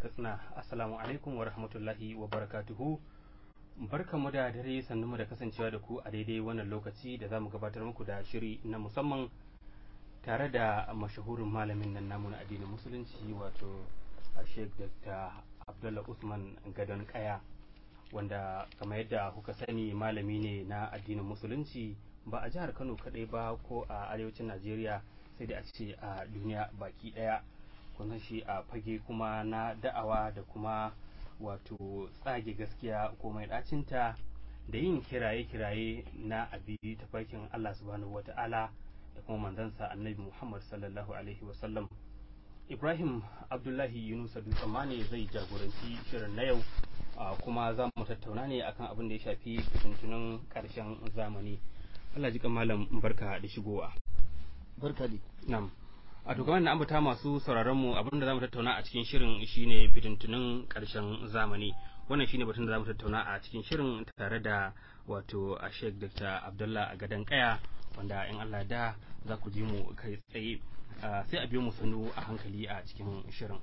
katsina assalamu alaikum wa rahmatullahi wa barakatuhu barkamu da dare sannu da kasancewa da ku a daidai wannan lokaci da za mu gabatar muku da shiri na musamman tare da mashahurin malamin nan namu na addinin musulunci wato sheikh dr abdullah usman gadon kaya wanda kamar yadda kuka sani malami ne na addinin musulunci ba a jihar kano kadai ba ko a arewacin najeriya sai da a ce a duniya baki daya kun shi a fage kuma na da'awa da kuma wato tsage gaskiya ko mai dacinta da yin kiraye-kiraye na abi tafarkin Allah subhanahu wata'ala da kuma manzansa annabi Muhammad sallallahu alaihi wasallam Ibrahim Abdullahi Yunus Dutsamani zai jagoranci shirin na yau kuma za mu tattauna ne akan abin da ya shafi fitintunan karshen zamani Allah ji malam barka da shigowa barka di na'am a to kamar na ambata masu sauraron mu abinda zamu tattauna a cikin shirin shine fitintunin karshen zamani wannan shine batun da zamu tattauna a cikin shirin tare da wato a Sheikh Dr. Abdullah Gadan Kaya wanda in Allah da za ku ji mu kai tsaye sai a biyo mu sanu a hankali a cikin shirin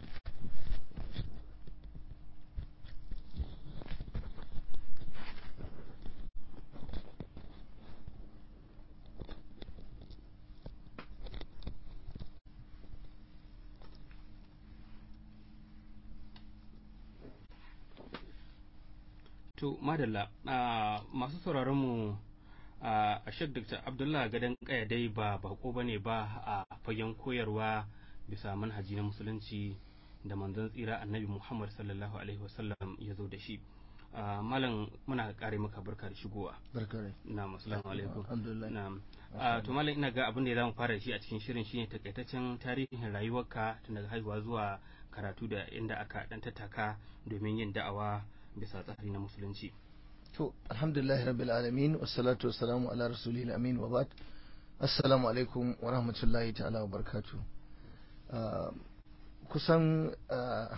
To, madalla, masu sauraronmu a Sheikh Dr. Abdullah Gadon Kaya dai ba bako bane ba a fagen koyarwa bisa manhaji na musulunci da manzon tsira annabi Muhammad sallallahu Alaihi wasallam ya zo da shi. Malam muna kare maka barka da shigowa. barka dai Na assalamu alaikum. alhamdulillah Na to malam ina ga abin da za mu fara da shi a cikin shirin shine takaitaccen tarihin rayuwarka tun daga haihuwa zuwa karatu da inda aka dan tattaka domin yin da'awa bisa tsari na musulunci. to alhamdulillah rabbil alamin wassalatu wassalamu ala rasulil amin wa ba'd assalamu alaikum wa rahmatullahi ta'ala wa barakatuh Ah, kusan ah,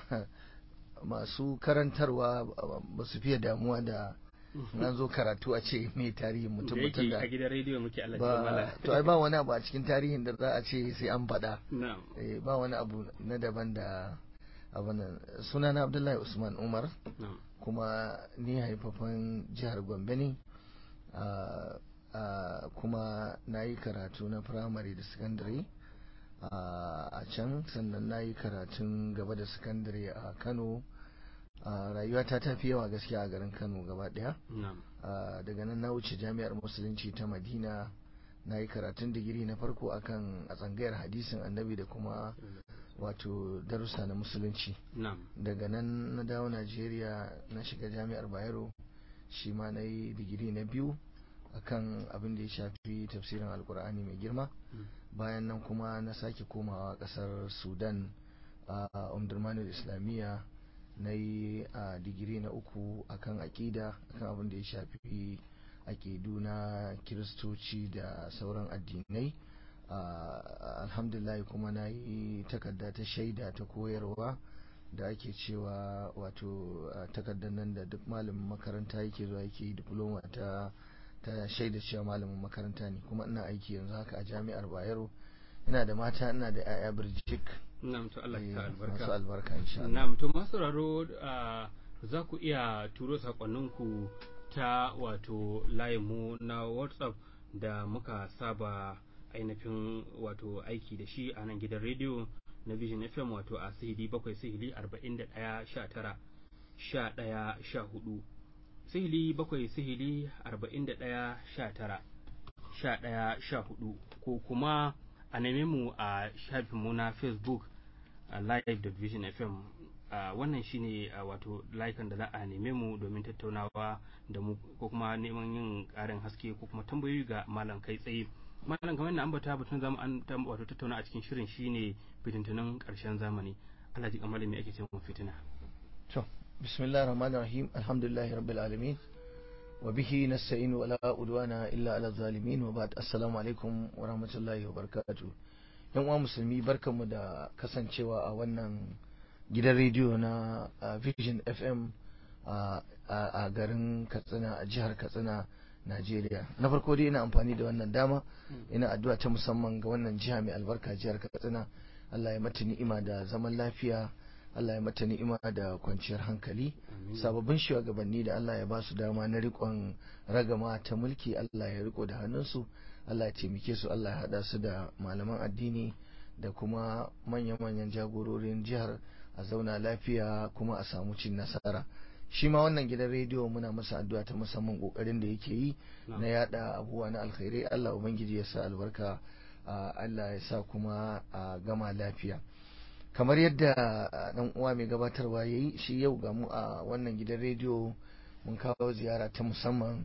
masu karantarwa ba su fiye damuwa da na zo karatu a ce mai tarihin mutum da mutum yake da a gidan rediyo muke Allah ya ba mala. to ai ba wani abu a cikin tarihin da za a ce sai an faɗa Na'am. Eh, ba wani abu na daban da abu nan sunana abdullahi usman umar Na'am. kuma ni haifafan jihar gombe ne ah, ah, kuma na yi karatu na firamare da sakandare ah, a can sannan na yi karatun gaba da sakandare a kano Ah, rayuwata ta fi yawa gaskiya a garin kano gaba daya Na'am. Ah, daga nan na wuce jami'ar musulunci ta madina na yi karatun digiri na farko akan a tsangayar hadisin annabi da kuma wato darussa na musulunci Na'am. daga nan na dawo najeriya na shiga jami'ar bayero shi ma na yi digiri na biyu akan abin da ya shafi tafsirin alkur'ani mai girma Mm. bayan nan kuma na sake komawa kasar sudan a umdurmanul islamiyya na yi a digiri na uku akan aƙida akan abin da ya shafi aƙidu na kiristoci da sauran addinai Ah, alhamdulillah kuma na yi takarda ta shaida ta koyarwa da ake cewa wato ah, takardar nan da duk malamin makaranta yake zuwa yake yi diploma ta ta shaida cewa malamin makaranta ne kuma ina aiki yanzu haka a jami'ar bayero ina da mata ina da 'ya'ya birjik Na'am to Allah ya sa Eh, masu albarka. albarka insha Allah Na'am to masu sauraro ah, za ku iya turo sakonninku ta wato layinmu na WhatsApp da muka saba ainihin wato aiki da shi a nan gidan rediyo na Vision FM wato a sihili bakwai sihili arba'in da ɗaya sha tara sha ɗaya sha hudu sihili bakwai sihili arba'in da ɗaya sha tara sha ɗaya sha hudu ko kuma a neme mu a shafinmu na Facebook a live da vision fm a wannan shine a wato layukan da za a neme mu domin tattaunawa da mu ko kuma neman yin karin haske ko kuma tambayoyi ga malam kai tsaye malam kamar na ambata batun zamu an tam- wato tattauna a cikin shirin shine fitintunan karshen zamani Allah ji kamar me ake cewa fitina to bismillahir rahmanir rahim alhamdulillahi rabbil alamin wa bihi nasta'in wa la udwana illa ala zalimin wa ba'd assalamu alaikum wa rahmatullahi wa barakatuh yan uwa musulmi barkanmu da kasancewa a wannan gidan rediyo na ah, Vision FM a a- a garin Katsina a jihar Katsina Najeriya na farko dai ina amfani da wannan dama ina addu'a ta musamman ga wannan jiha mai albarka jihar Katsina Allah ya mata ni'ima da zaman lafiya Allah ya mata ni'ima da kwanciyar hankali sababbin shugabanni da Allah ya ba su dama na riƙon ragama ta mulki Allah ya riko da hannunsu Allah ya taimake su Allah ya haɗa su da malaman addini da kuma manya-manyan jagororin jihar a zauna lafiya kuma a samu cin nasara shi ma wannan gidan rediyo muna masa addu'a ta musamman kokarin da yake yi na yada abubuwa na alkhairai Allah ubangiji ya sa albarka Allah ya sa kuma a gama lafiya kamar yadda dan uwa mai gabatarwa yayi shi yau ga mu a wannan gidan rediyo mun kawo ziyara ta musamman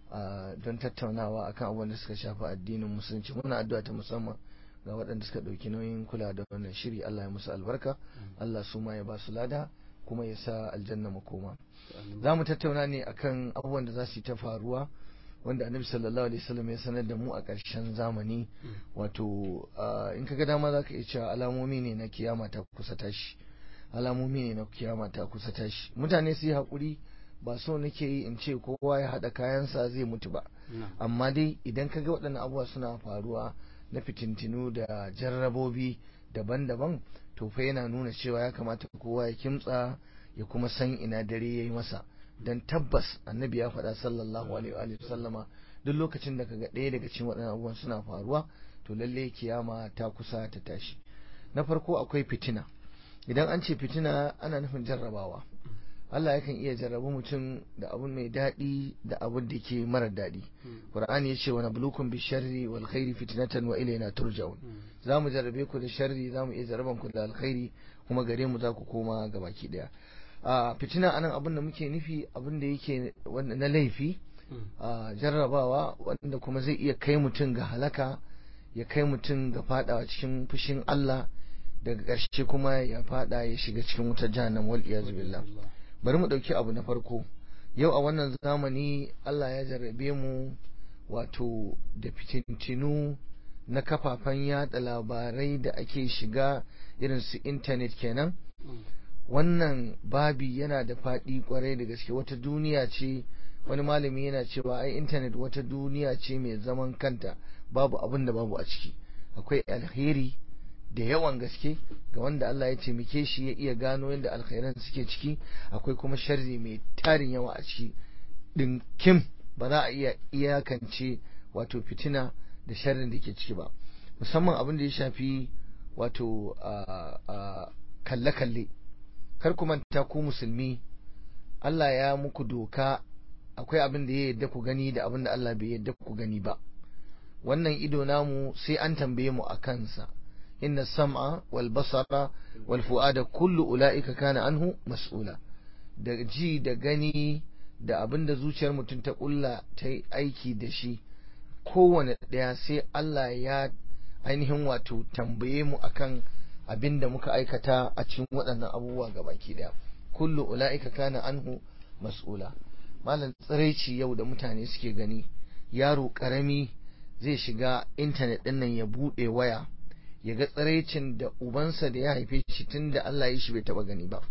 don tattaunawa akan abubuwan da suka shafi addinin musulunci muna addu'a ta musamman ga waɗanda suka ɗauki nauyin kula da wannan shiri Allah ya musu albarka Allah su ma ya ba su lada kuma ya sa aljanna makoma za mu tattauna ne akan abubuwan da za su yi ta faruwa wanda annabi sallallahu alaihi wasallam ya sanar da mu a ƙarshen zamani wato in ka ga dama za ka iya cewa alamomi ne na kiyama ta kusa tashi alamomi ne na kiyama ta kusa tashi mutane su yi haƙuri ba so nake yi in ce kowa ya haɗa kayansa zai mutu ba amma dai idan ka ga waɗannan abubuwa suna faruwa na fitintinu da jarrabobi daban-daban to fa yana nuna cewa ya kamata kowa ya kimtsa ya kuma san ina dare ya yi masa don tabbas annabi ya faɗa sallallahu alaihi wa sallama duk lokacin da kaga ɗaya daga cikin waɗannan abubuwan suna faruwa to lalle kiyama ta kusa ta tashi na farko akwai fitina idan an ce fitina ana nufin jarrabawa Allah yakan iya jarrabu mutum da abun mai daɗi da abun da ke mara daɗi Qur'ani ya ce wa nablukum bi sharri wal khairi fitnatan wa ilayna turja'un za mu jarrabe ku da sharri za mu iya jarraban ku da alkhairi kuma gare mu za ku koma ga baki daya a fitina anan abin da muke nufi abin da yake na laifi a jarrabawa wanda kuma zai iya kai mutum ga halaka ya kai mutum ga fadawa cikin fushin Allah daga ƙarshe kuma ya fada ya shiga cikin wutar jahannam wal iyaz billah bari mu ɗauki abu na farko yau a wannan zamani Allah ya jarrabe mu wato da fitintinu na kafafen yada labarai da ake shiga irin su intanet kenan wannan babi yana da faɗi kwarai da gaske wata duniya ce wani malami yana cewa ai intanet wata duniya ce mai zaman kanta babu abin da babu a ciki akwai alheri da yawan gaske ga wanda Allah ya taimake shi ya iya gano yadda alkhairan suke ciki akwai kuma sharri mai tarin yawa a ciki dinkim ba za a iya iyakance wato fitina da sharrin da ke ciki ba musamman abin da ya shafi wato kalle-kalle kar ku manta ku musulmi Allah ya muku doka akwai abin da ya yadda ku gani da abin da Allah bai yadda ku gani ba wannan ido namu sai an tambaye mu a kansa inna sam'a wal basara wal fu'ada kullu ula'ika kana anhu mas'ula da ji da gani da abin da zuciyar mutum ta kulla ta yi aiki da shi kowane ɗaya sai Allah ya ainihin wato tambaye mu akan abin da muka aikata a cikin waɗannan abubuwa ga baki ɗaya kullu ula'ika kana anhu mas'ula malam tsiraici yau da mutane suke gani yaro ƙarami zai shiga intanet ɗin nan ya buɗe waya ya ga tsiraicin da ubansa da ya haife shi tun da Allah ya shi bai taɓa gani ba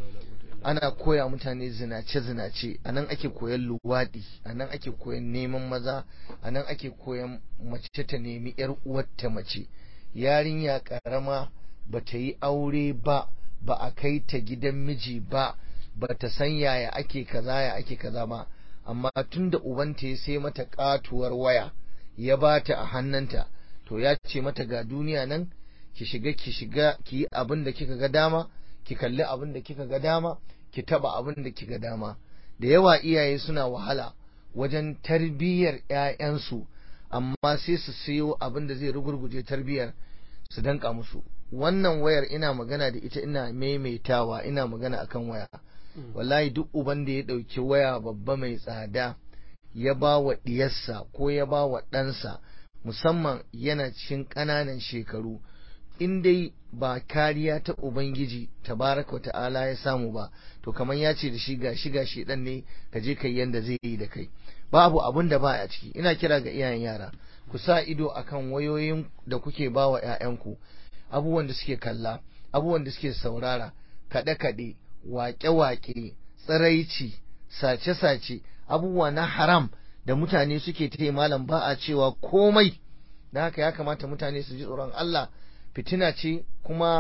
ana koya mutane zinace-zinace a nan ake koyan luwaɗi a nan ake koyan neman maza a nan ake koyan mace ta nemi 'yar uwarta mace yarinya ƙarama ba ta yi aure ba ba a kai ta gidan miji ba ba ta san yaya ake kaza ya ake kaza ba amma tun da ubanta ya sai mata katuwar waya ya ba ta a hannunta to ya ce mata ga duniya nan ki shiga ki shiga ki yi abin da kika ga dama ki kalli abin da kika ga dama ki taba abin da kika dama da yawa iyaye suna wahala wajen tarbiyyar ƴaƴansu amma sai su sayo abin da zai rugurguje tarbiyyar su danka musu wannan wayar ina magana da ita ina maimaitawa ina magana akan waya wallahi duk uban da ya ɗauki waya babba mai tsada ya ba wa ɗiyarsa ko ya ba wa ɗansa musamman yana cikin ƙananan shekaru in dai ba kariya ta ubangiji tabaraka ta'ala ya samu ba to kamar ya ce da shi gashi gashi dan ne ka je kai yanda zai yi da kai babu abun da ba a ciki ina kira ga iyayen yara ku sa ido akan wayoyin da kuke ba wa 'ya'yanku abubuwan da suke kalla abubuwan da suke saurara kaɗe-kaɗe waƙe-waƙe tsiraici sace-sace abubuwa na haram da mutane suke ta malam ba a cewa komai da haka ya kamata mutane su ji tsoron Allah fitina ce kuma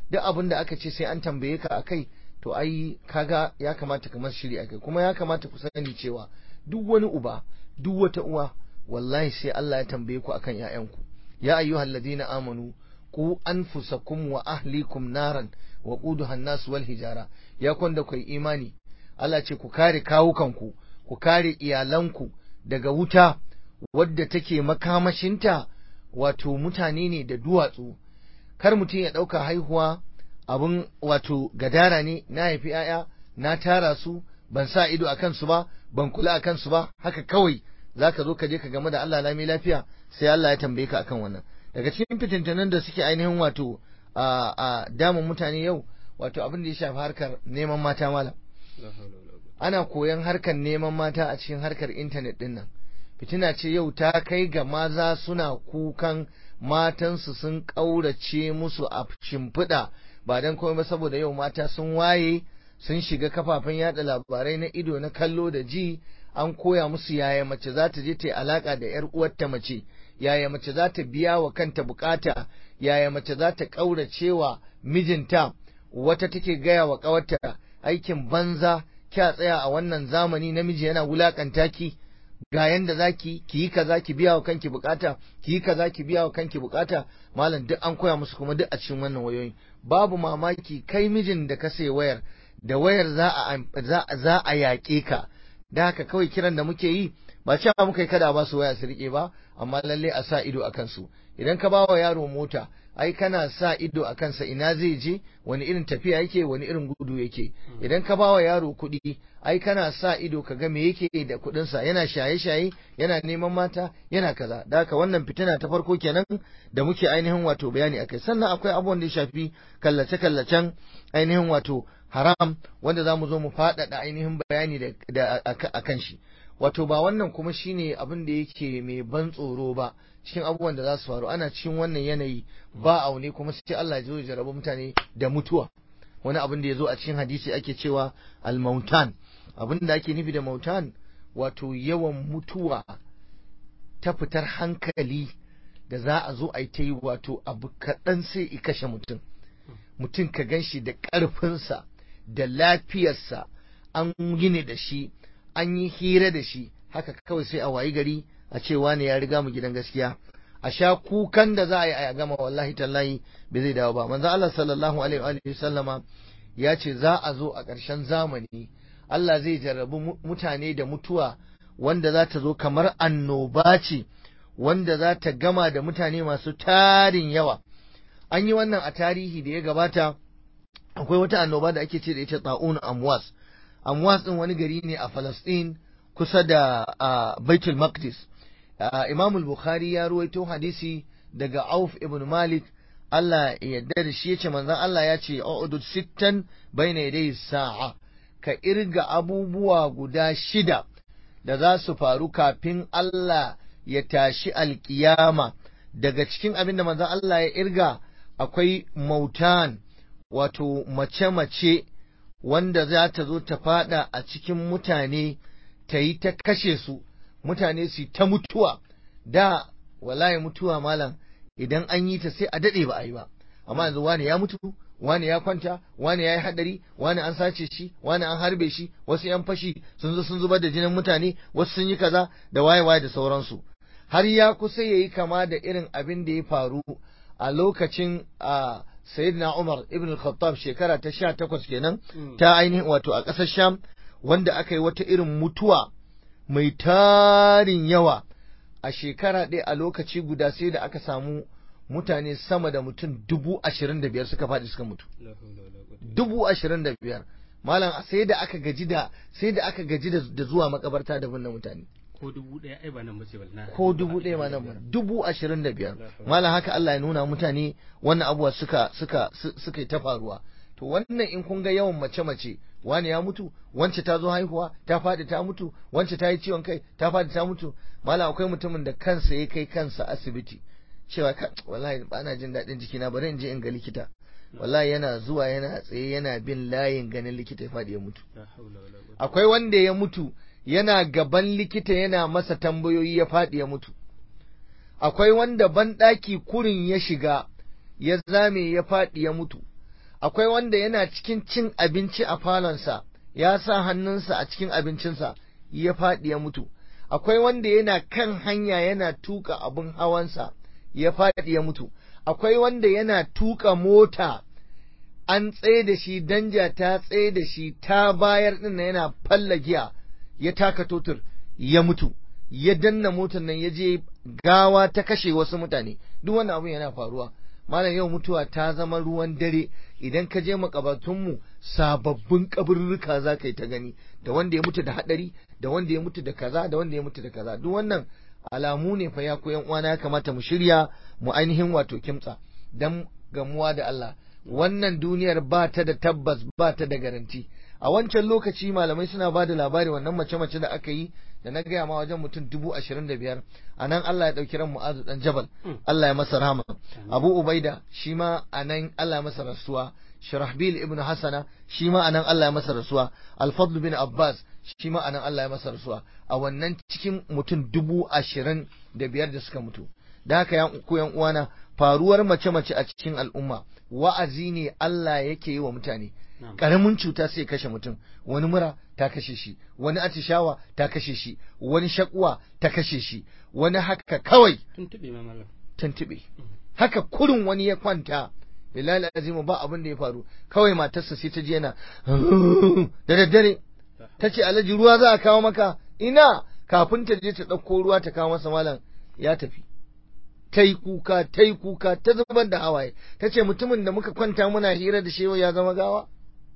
duk abin da aka ce sai an tambaye ka akai to ai kaga ya kamata kamar shiri akai kuma ya kamata ku sani cewa duk wani uba duk wata uwa wallahi sai Allah ya tambaye ku akan ƴaƴanku ya ayyuhal ladina amanu ku anfusakum wa ahlikum naran wa quduha an-nas wal hijara ya kwanda kai imani Allah ce ku kare kawukanku ku kare iyalanku daga wuta wadda take makamashinta wato mutane ne da duwatsu kar mutum ya ɗauka haihuwa abin wato gadara ne na haifi ‘ya'ya na tara su ban sa ido a kansu ba ban kula a kansu ba haka kawai za ka zo ka je ka game da Allah lami lafiya sai Allah ya tambaye ka akan wannan daga cikin fitintunan da suke ainihin wato a damun mutane yau wato abin da ya shafi harkar neman mata malam ana koyan harkar neman mata a cikin harkar intanet din nan fitina ce yau ta kai ga maza suna kukan matansu sun ƙaurace musu a shimfiɗa ba don komai ba saboda yau mata sun waye sun shiga kafafen yada labarai na ido na kallo da ji an koya musu yaya mace za ta je ta yi alaka da yar uwarta mace yaya mace za ta biya wa kanta bukata yaya mace za ta ƙaurace wa mijinta wata take gaya wa ƙawarta aikin banza kya tsaya a wannan zamani namiji yana wulakanta ki ga yanda zaki ki yi kaza ki biya wa kanki bukata ki yi kaza ki biya wa kanki bukata malam duk an koya musu kuma duk a cikin wannan wayoyin babu mamaki kai mijin da ka sai wayar da wayar za a za a yaƙe ka da haka kawai kiran da muke yi ba cewa muka yi kada ba su waya su rike ba amma lalle a sa ido a kansu idan ka ba wa yaro mota ai kana sa ido a kansa ina zai je wani irin tafiya yake wani irin gudu yake idan ka ba wa yaro kuɗi ai kana sa ido ka ga me yake da kuɗinsa yana shaye-shaye yana neman mata yana kaza da haka wannan fitina ta farko kenan da muke ainihin wato bayani akai sannan akwai abubuwan da ya shafi kallace-kallacen ainihin wato haram wanda za mu zo mu faɗaɗa ainihin bayani da a kan shi wato ba wannan kuma shine abin da yake mai ban tsoro ba cikin abubuwan da za su faru ana cikin wannan yanayi ba aune kuma sai Allah ya jarabu mutane da mutuwa wani abin da ya zo a cikin hadisi ake cewa al-mautan abin da ake nufi da mautan wato yawan mutuwa ta fitar hankali da za a zo a yi ta yi wato abu kaɗan sai i kashe mutum mutum ka gan shi da ƙarfinsa da lafiyarsa an gine da shi an yi hira da shi haka kawai sai a wayi gari a ce wane ya riga mu gidan gaskiya a sha kukan da za a yi a gama wallahi tallahi bai zai dawo ba manzo Allah sallallahu alaihi wa sallama ya ce za a zo a ƙarshen zamani Allah zai jarrabu mutane da mutuwa wanda za ta zo kamar annoba ce wanda za ta gama da mutane masu tarin yawa an yi wannan a tarihi da ya gabata akwai wata annoba da ake ce da ita ta'un amwas amwas din wani gari ne a Falastin kusa da Baitul Maqdis Imam al-Bukhari ya ruwaito hadisi daga Auf ibn Malik Allah ya yarda da shi yace manzon Allah ya ce a'udud sittan baina yaday sa'a ka irga abubuwa guda shida da za su faru kafin Allah ya tashi alkiyama daga cikin abin da manzon Allah ya irga akwai mautan wato mace-mace wanda za ta zo ta fada a cikin mutane ta yi ta kashe su mutane su ta mutuwa da wallahi mutuwa malam idan an yi ta sai a daɗe ba a yi ba amma yanzu wani ya mutu wani ya kwanta wani ya yi hadari wani an sace shi wani an harbe shi wasu yan fashi sun zo sun zubar da jinin mutane wasu sun yi kaza da waye waye da sauransu har ya kusa ya yi kama da irin abin da ya faru a lokacin a sayyidina Umar ibn al-Khattab shekara ta sha takwas kenan ta ainihin wato a ƙasar Sham wanda aka yi wata irin mutuwa mai tarin yawa a shekara ɗaya a lokaci guda sai da aka samu mutane sama da mutum dubu ashirin da biyar suka faɗi suka mutu dubu ashirin da biyar malam sai da aka gaji da sai da aka gaji da zuwa makabarta da binne mutane ko dubu ɗaya ai ba nan bace balna ko dubu ɗaya ma nan ba dubu ashirin da biyar malam haka Allah ya nuna mutane wannan abuwa suka suka suka ta faruwa to wannan in kun ga yawan mace mace wani ya mutu wance ta zo haihuwa ta faɗi ta mutu wance ta yi ciwon kai ta faɗi ta mutu malam akwai mutumin da kansa ya kai kansa asibiti cewa wallahi ba na jin daɗin jikina bari in je in ga likita wallahi yana zuwa yana tsaye yana bin layin ganin likita ya faɗi ya mutu akwai wanda ya mutu yana gaban likita yana masa tambayoyi ya faɗi ya mutu akwai wanda banɗaki kurin ya shiga ya zame ya faɗi ya mutu akwai wanda yana cikin cin abinci a falonsa ya sa hannunsa a cikin abincinsa ya faɗi ya mutu akwai wanda yana kan hanya yana tuka abin hawansa ya faɗi ya mutu akwai wanda yana tuka mota an tsaye da shi danja ta tsaye da shi ta bayar ɗin yana falla giya ya taka totur ya mutu ya danna motar nan ya je gawa ta kashe wasu mutane duk wannan abin yana faruwa malam yau mutuwa ta zama ruwan dare idan ka je makabatunmu sababbin kaburruka za ka yi ta gani da wanda ya mutu da hadari da wanda ya mutu da kaza da wanda ya mutu da kaza duk wannan alamu ne fa ya koyan uwana ya kamata mu shirya mu ainihin wato kimtsa dan gamuwa da Allah wannan duniyar ba ta da tabbas ba ta da garanti a wancan lokaci malamai suna ba da labari wannan mace-mace da aka yi da na gaya ma wajen mutum dubu ashirin da biyar a nan Allah ya ɗauki ran mu'azu ɗan jabal Allah ya masa rahama abu ubaida shi ma a nan Allah ya masa rasuwa shirahbil ibn hasana shi ma a nan Allah ya masa rasuwa alfadlu bin abbas shi ma a nan Allah ya masa rasuwa a wannan cikin mutum dubu ashirin da biyar da suka mutu da haka ya ku yan uwana faruwar mace-mace a cikin al'umma wa'azi ne Allah yake yi wa mutane karamin cuta sai kashe mutum wani mura ta kashe shi wani atishawa ta kashe shi wani shakuwa ta kashe shi wani haka kawai tuntube ma mallam tuntube haka kurun wani ya kwanta bilal azimu ba abin da ya faru kawai matarsa sai ta ji yana da daddare ta ce alhaji ruwa za a kawo maka ina kafin ta je ta ɗauko ruwa ta kawo masa malam ya tafi ta yi kuka ta yi kuka ta zubar da hawaye ta ce mutumin da muka kwanta muna hira da shewa ya zama gawa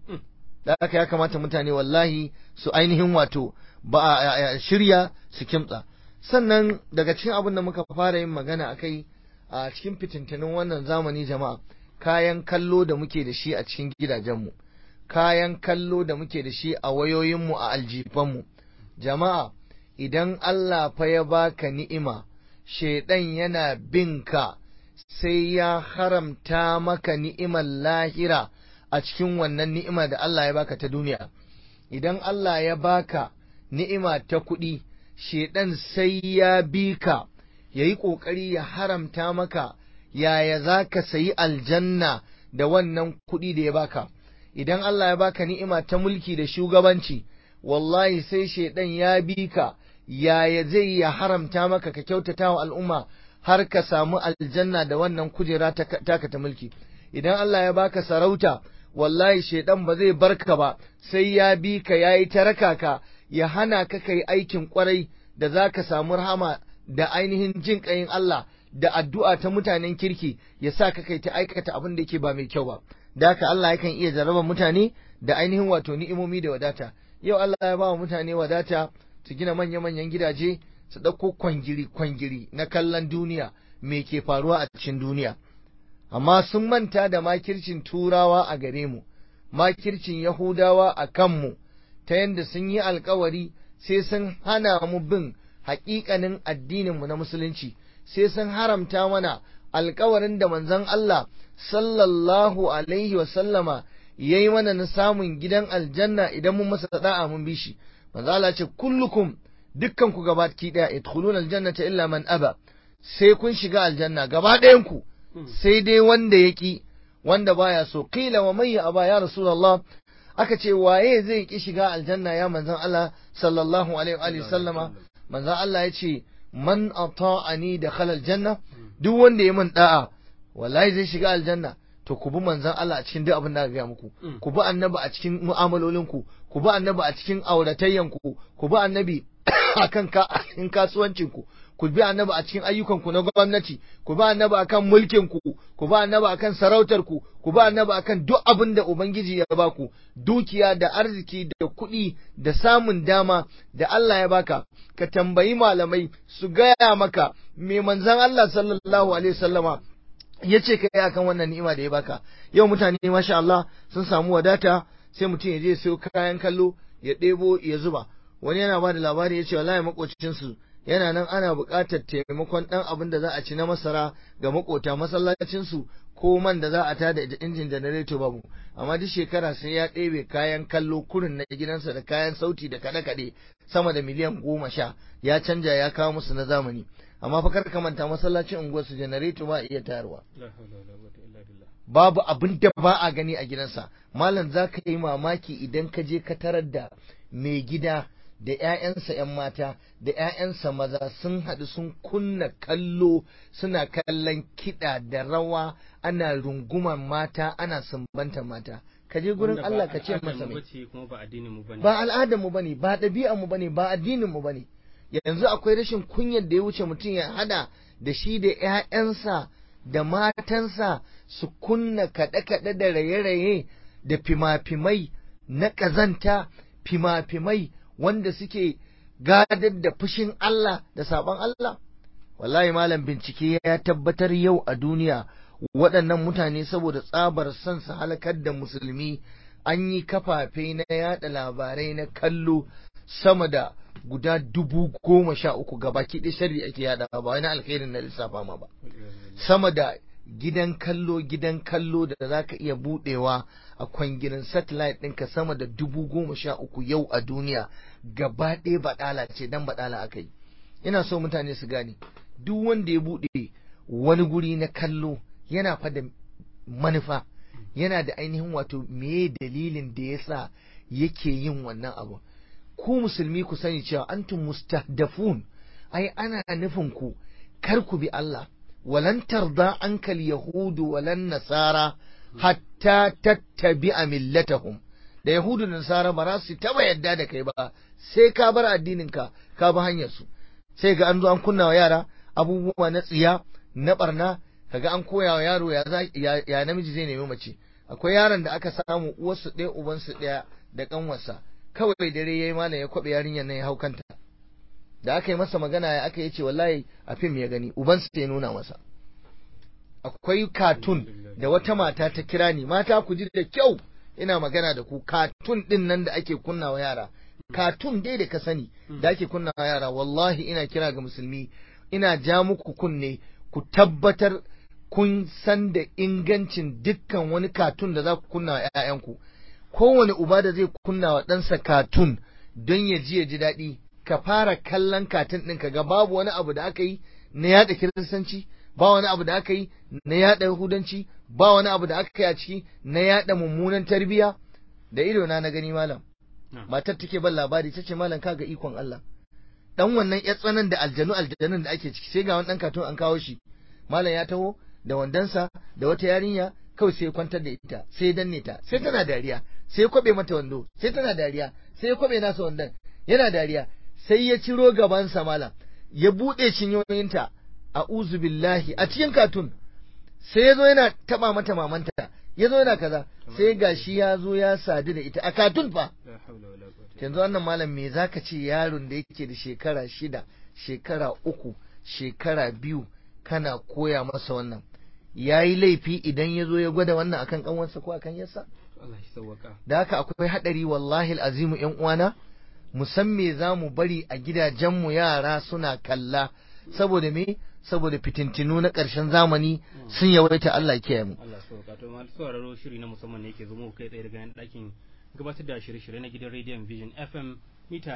da aka ya kamata mutane wallahi su ainihin wato ba a shirya su kimtsa sannan daga cikin abin da muka fara yin magana a kai a cikin fitintunin wannan zamani jama'a kayan kallo da muke da shi a cikin gidajenmu kayan kallo da muke da shi a wayoyinmu a aljifanmu jama'a idan Allah fa ya baka ni'ima shaidan yana bin ka sai ya haramta maka ni'imar lahira a cikin wannan ni'ima da Allah ya baka ta duniya idan Allah ya baka ni'ima ta kuɗi shaidan sai ya bi ka ya yi ƙoƙari ya haramta maka yaya za ka sayi aljanna da wannan kuɗi da ya baka idan Allah ya baka ni'ima ta mulki da shugabanci wallahi sai shaidan ya bi ka yaya zai ya haramta maka ka kyautata wa al'umma har ka samu aljanna da wannan kujera taka ta mulki idan Allah ya baka sarauta wallahi shaidan ba zai barka ba sai ya bi ka yayi taraka ka ya hana ka kai aikin kwarai da za ka samu rahama da ainihin jin ƙayin Allah da addu'a ta mutanen kirki ya sa ka kai ta aikata abin da yake ba mai kyau ba da haka Allah yakan iya jarraba mutane da ainihin wato ni'imomi da wadata yau Allah ya ba wa mutane wadata su gina manya-manyan gidaje su ɗauko kwangiri-kwangiri na kallon duniya me ke faruwa a cikin duniya amma sun manta da makircin turawa a gare mu makircin yahudawa a kanmu ta yadda sun yi alkawari sai sun hana mu bin haƙiƙanin addininmu na musulunci sai sun haramta mana alkawarin da manzon Allah sallallahu alaihi wasallama ya yi mana na samun gidan aljanna idan mun masa da'a mun bi shi manzo Allah ce kullukum dukkan ku gaba ki daya idkhuluna aljannata illa man aba sai kun shiga aljanna gaba ɗayan ku sai dai wanda yaki wanda baya so qila wa man aba ya rasulullah aka ce waye zai ki shiga aljanna ya manzon Allah sallallahu alaihi wa sallama manzon Allah ya ce man ata'ani dakhala aljanna duk wanda ya min da'a wallahi zai shiga aljanna to ku bi manzon Allah a cikin duk abin da aka gaya muku ku bi annabi a cikin mu'amalolinku ku bi annabi a cikin auratayyanku ku bi annabi akan ka in kasuwancinku ku bi annabi a cikin ayyukanku na gwamnati ku bi annabi akan mulkinku ku bi annabi akan sarautarku ku bi annabi akan duk abin da ubangiji ya baku dukiya da arziki da kuɗi da samun dama da Allah ya baka ka tambayi malamai su gaya maka me manzon Allah sallallahu alaihi wasallama ya ce ka yi akan wannan ni'ima da ya baka yau mutane masha Allah sun samu wadata sai mutum ya je sayo kayan kallo ya ɗebo ya zuba wani yana ba da labari ya ce wallahi makocinsu yana nan ana buƙatar taimakon ɗan abin da za a ci na masara ga makota masallacinsu ko man da za a tada injin janareto babu amma duk shekara sai ya ɗebe kayan kallo kurin na gidansa da kayan sauti da kaɗe-kaɗe sama da miliyan goma sha ya canja ya kawo musu na zamani amma fa kar ka manta masallacin unguwar su janareto ba iya tayarwa babu abin da ba a gani a gidansa malam za ka yi mamaki idan ka je ka tarar da mai gida da 'ya'yansa 'yan mata da 'ya'yansa maza sun haɗu sun kunna kallo suna kallon kiɗa da rawa ana runguman mata ana sumbanta mata ka je gurin Allah ka ce masa mai ba al'adar mu bane ba ɗabi'ar mu bane ba addinin mu bane yanzu akwai rashin kunyar da ya wuce mutum ya hada da shi da 'ya'yansa da matansa su kunna kaɗe-kaɗe da raye-raye da fima-fimai na ƙazanta fima-fimai wanda suke gadar da fushin Allah da sabon Allah wallahi malam bincike ya tabbatar yau a duniya waɗannan mutane saboda tsabar son su halakar da musulmi an yi kafafe na yada labarai na kallo sama da guda dubu goma sha uku gabaki ɗaya shari ake yada ba wani alkhairin na lissafa ma ba sama da gidan kallo gidan kallo da za ka iya budewa a kwangirin satellite ɗinka sama da dubu goma sha uku yau a duniya gaba ɗaya baɗala ce dan baɗala aka yi ina so mutane su gane duk wanda ya buɗe wani guri na kallo yana fa da manufa yana da ainihin wato meye dalilin da ya sa yake yin wannan abu ku musulmi ku sani cewa antum mustahdafun ai ana nufin ku kar ku bi Allah walan tarda ankal yahudu walan nasara hatta tattabi'a millatahum da yahudu da nasara ba za su taba yadda da kai ba sai ka bar addinin ka ka bi hanyar su sai ga an zo an kunna wa yara abubuwa na tsiya na barna kaga an koya wa yaro ya, ya, namiji zai nemi mace akwai yaron da aka samu uwarsu ɗaya ubansu ɗaya da ƙanwarsa kawai dare yayi malam ya kwabe yarinyar nan ya hau kanta da aka yi masa magana ya aka yace wallahi a fim ya gani ubansa ya nuna masa akwai katun da wata mata ta kira ni mata ku ji da kyau ina magana da ku katun din nan da ake kunnawa yara katun dai da ka sani da ake kunnawa yara wallahi ina kira ga musulmi ina ja muku kunne ku tabbatar kun san da ingancin dukkan wani katun da za ku kunna wa 'ya'yanku kowane uba da zai kunna wa ɗansa katun don ya ji ya ji daɗi ka fara kallon katun ɗin ka ga babu wani abu da aka yi na yaɗa kiristanci ba wani abu da aka yi na yaɗa yahudanci ba wani abu da aka yi a ciki na yaɗa mummunan tarbiyya da ido na na gani malam matar take ban labari ta ce malam kaga ikon Allah dan wannan ya tsanan da aljanu aljanun da ake ciki sai ga wani dan katun an kawo shi malam ya taho da wandansa da wata yarinya kawai sai ya kwantar da ita sai ya danne ta sai tana dariya sai ya kwabe mata wando sai tana dariya sai ya kwabe nasa wandon yana dariya sai ya ciro gabansa malam ya buɗe cinyoyinta a uzu billahi a cikin katun sai ya zo yana taba mata mamanta ya zo yana kaza sai gashi ya zo ya sadu da ita a katun fa yanzu wannan malam me zaka ce yaron da yake da shekara shida shekara uku shekara biyu kana koya masa wannan ya yi laifi idan ya zo ya gwada wannan akan kanwansa ko akan yasa da haka akwai haɗari wallahi azimu yan uwana mu san me za mu bari a gidajenmu yara suna kalla saboda me saboda fitintinu na ƙarshen zamani sun yawaita Allah kiyaye mu Allah sauka to masu sauraro shiri na musamman ne yake zo muku kai tsaye daga ɗakin gabatar da shirye-shirye na gidan rediyon Vision FM mita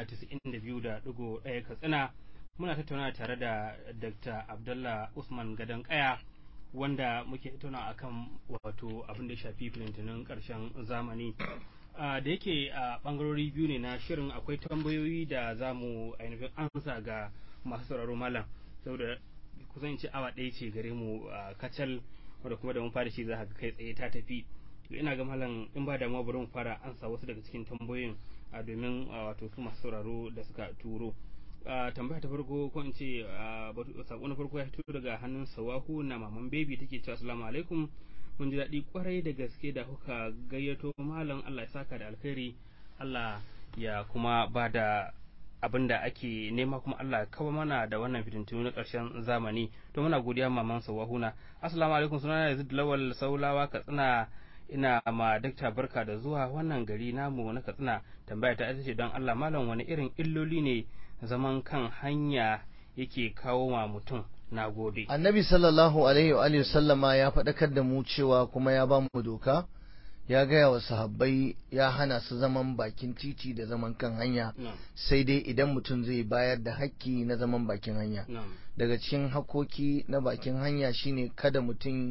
92.1 Katsina muna tattauna tare da Dr. Abdullah Usman Gadan Kaya wanda muke tattauna akan wato abin da ya shafi fitintunin ƙarshen zamani da yake a bangarori biyu ne na shirin akwai tambayoyi da za mu ainihin ansa ga masu sauraro malam saboda kusan ce awa ɗaya ce gare mu kacal wanda kuma da mun fara shi za ka kai tsaye ta tafi ina ga malam in ba damuwa bari mu fara ansa wasu daga cikin tambayoyin domin wato su masu sauraro da suka turo tambaya ta farko ko in ce sako na farko ya fito daga hannun sawahu na maman baby take cewa assalamu alaikum mun ji daɗi kwarai da gaske da kuka gayyato malam Allah ya saka da alkhairi Allah ya kuma ba da abin da ake nema kuma Allah ya kawo mana da wannan fitintunu na ƙarshen zamani to muna godiya maman sawahuna assalamu alaikum sunana Yazid Lawal Saulawa Katsina ina ma dakta barka da zuwa wannan gari namu na Katsina tambaya ta ita ce don Allah malam wani irin illoli ne zaman kan hanya yake kawo wa mutum na gode annabi sallallahu alaihi wa sallama ya faɗakar da mu cewa kuma ya ba mu doka ya gaya wa sahabbai ya hana su zaman bakin titi da zaman kan hanya sai dai idan mutum zai bayar da hakki na zaman bakin hanya daga cikin hakoki na bakin hanya shine kada mutum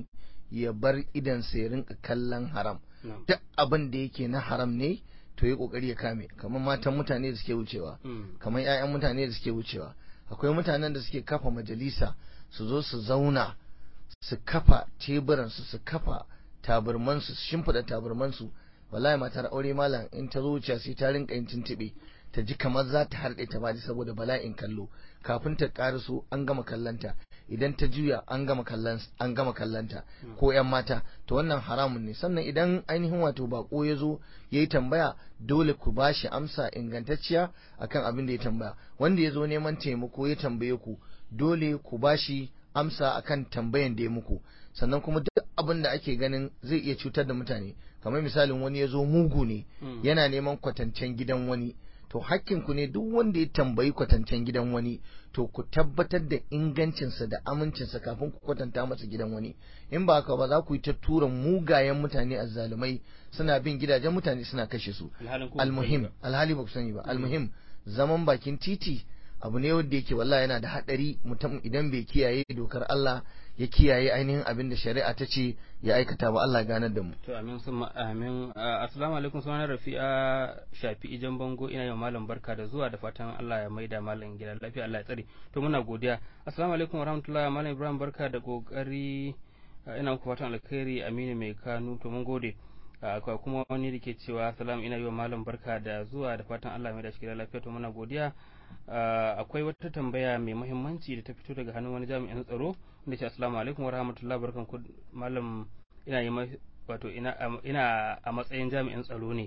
ya bar idansa ya rinka kallon haram na'am duk abin da yake na haram ne to ya kokari ya kame kamar matan mutane da suke wucewa Mm. kamar 'ya'yan mutane da suke wucewa akwai mutanen da suke kafa majalisa su zo su zauna su kafa teburansu su kafa taburmansu su shimfiɗa taburmansu wallahi matar aure malam in ta zo wuciya sai ta rinka yin tuntuɓe ta ji kamar za ta harɗe ta baji saboda bala'in kallo kafin ta ƙaraso an gama kallanta idan ta juya an gama kallon an gama kallanta ko yan mata to wannan haramun ne sannan idan ainihin wato bako ya zo ya yi tambaya dole ku ba shi amsa ingantacciya akan abin da ya tambaya wanda ya zo neman taimako ya tambaye ku dole ku ba shi amsa akan tambayan da ya muku sannan kuma duk abin da ake ganin zai iya cutar da mutane kamar misalin wani ya zo mugu ne Mm. yana neman kwatancen gidan wani to hakkinku ne duk wanda ya tambayi kwatancen gidan wani to ku tabbatar da ingancinsa da amincinsa kafin ku kwatanta masa gidan wani in ba haka ba za ku yi ta tura mugayen mutane azzalumai suna bin gidajen mutane suna kashe su alhalin ko almuhim alhali ba ku sani ba almuhim zaman bakin titi abu ne wanda yake wallahi yana da hadari mutum idan bai kiyaye dokar Allah ya kiyaye ainihin abin da shari'a ta ce ya aikata ba Allah ya ganar da mu To amin sun amin Ah, assalamu alaikum sunan Rafi'a Shafi Ijan Bango ina yau malam barka da zuwa da fatan Allah ya maida malam gida lafiya Allah ya tsare to muna godiya assalamu alaikum warahmatullahi malam Ibrahim barka da kokari Ah, ina muku fatan alkhairi Aminu mai Kanu to mun gode Ah, akwai kuma wani da ke cewa salam ina yi wa malam barka da zuwa da fatan Allah ya maida shi gida lafiya to muna godiya Ah, akwai wata tambaya mai muhimmanci da ta fito daga hannun wani jami'in tsaro wanda ce assalamu alaikum warahmatullahi barkanku malam ina yi ma- wato ina a- ina a matsayin jami'in tsaro ne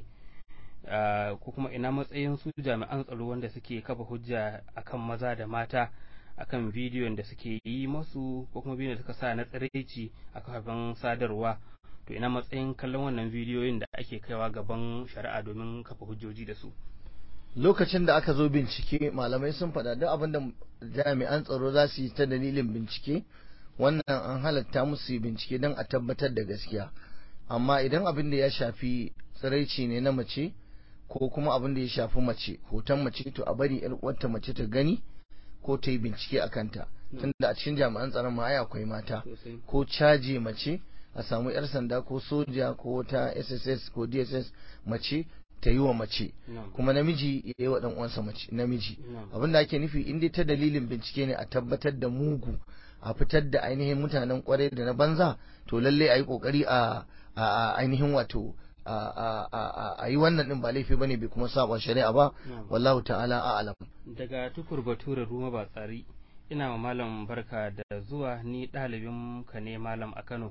ah, ko kuma ina matsayin su jami'an tsaro wanda suke kafa hujja akan maza da mata akan bidiyon da suke yi masu ko kuma bidiyon da suka sa na tsiraici a kafafen sadarwa to ina matsayin kallon wannan bidiyoyin da ake kaiwa gaban shari'a domin kafa hujjoji da su lokacin da aka zo bincike malamai sun faɗa duk abin da jami'an tsaro za su yi ta dalilin bincike wannan an halatta musu yi bincike don a tabbatar da gaskiya amma idan abin da ya shafi tsiraici ne na mace ko kuma abin da ya shafi mace hoton mace to a bari yar uwarta mace ta gani ko ta yi bincike a kanta tunda a cikin jami'an tsaron ma ai akwai mata sosai ko caji mace a samu 'yar sanda ko soja ko wata sss ko dss mace ta yi wa mace na'am kuma namiji ya yi wa ɗan uwansa mace namiji na'am abin da ake nufi in dai ta dalilin bincike ne a tabbatar da mugu a fitar da ainihin mutanen kwarai da na banza to lalle a yi kokari a a a ainihin wato a a a a- a yi wannan din ba laifi bane bai kuma saba shari'a ba na'am wallahu ta'ala a'lam daga tukur bature ruma ba tsari ina ma malam barka da zuwa ni ɗalibin ka ne malam a kano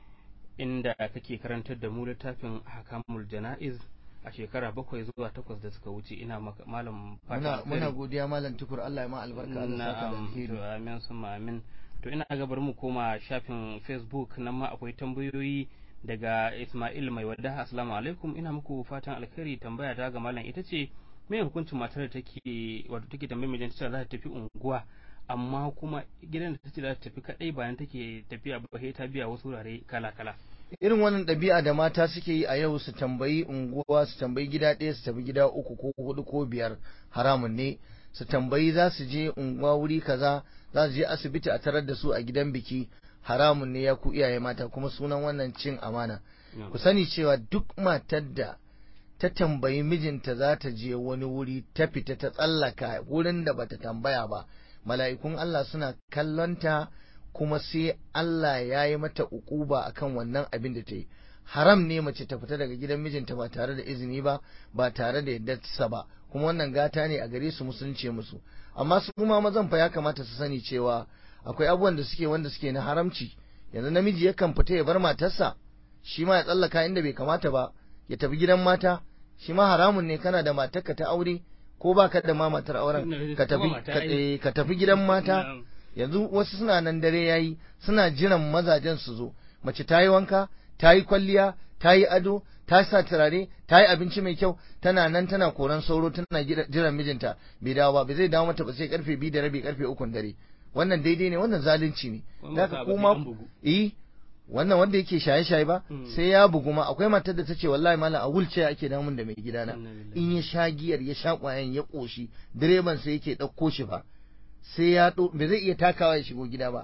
inda kake karantar da mu littafin hakamul jana'iz a shekara bakwai zuwa takwas da suka wuce ina maka malam fatan muna alheri. muna godiya malam tukur Allah ya ma albarka Allah saka da Na'am, alheri to amin sun amin to ina ga bari mu koma shafin facebook nan ma akwai tambayoyi daga Ismail mai wadda assalamu alaikum ina muku fatan alkhairi tambaya ta ga malam ita ce me hukuncin matar da take wato take tambayar mijinta cewa za ta tafi unguwa amma kuma gidan da tace za ta tafi kadai bayan take tafiya ba sai ta biya wasu wurare kala kala irin wannan ɗabi'a da mata suke yi a yau su tambayi unguwa su tambayi gida ɗaya su tafi gida uku ko hudu ko biyar haramun ne su tambayi za su je unguwa wuri kaza za su je asibiti a tarar da su a gidan biki haramun ne ya ku iyaye mata kuma sunan wannan cin amana ku sani cewa duk matar da ta tambayi mijinta za ta je wani wuri ta fita ta tsallaka wurin da bata tambaya ba mala'ikun Allah suna kallonta kuma sai Allah ya yi mata ukuba akan wannan abin da ta yi haram ne mace ta fita daga gidan mijinta ba tare da izini ba ba tare da yaddarsa ba kuma wannan gata ne a gare su musulunce musu amma su kuma mazan fa ya kamata su sani cewa akwai abubuwan da suke wanda suke na haramci yanzu namiji yakan fita ya bar matarsa shi ma ya tsallaka inda bai kamata ba ya tafi gidan mata shi ma haramun ne kana da matarka ta aure ko ba ka da ma matar auren ka tafi ka, eh, ka tafi gidan mata yanzu wasu suna nan dare yayi suna jiran mazajen su zo mace ta yi wanka ta yi kwalliya ta yi ado ta sa turare ta yi abinci mai kyau tana nan tana koran sauro tana jiran mijinta bai dawo ba bai zai dawo mata ba sai karfe biyu da rabi karfe ukun dare wannan daidai ne wannan zalunci ne zaka kuma eh wannan wanda yake shaye-shaye ba sai ya bugu ma akwai matar da ta ce wallahi malam a wulce ake damun da mai gidana in ya sha giyar ya sha kwayan ya koshi direban sai yake ɗauko shi ba sai ya ɗo ba zai iya takawa ya shigo gida ba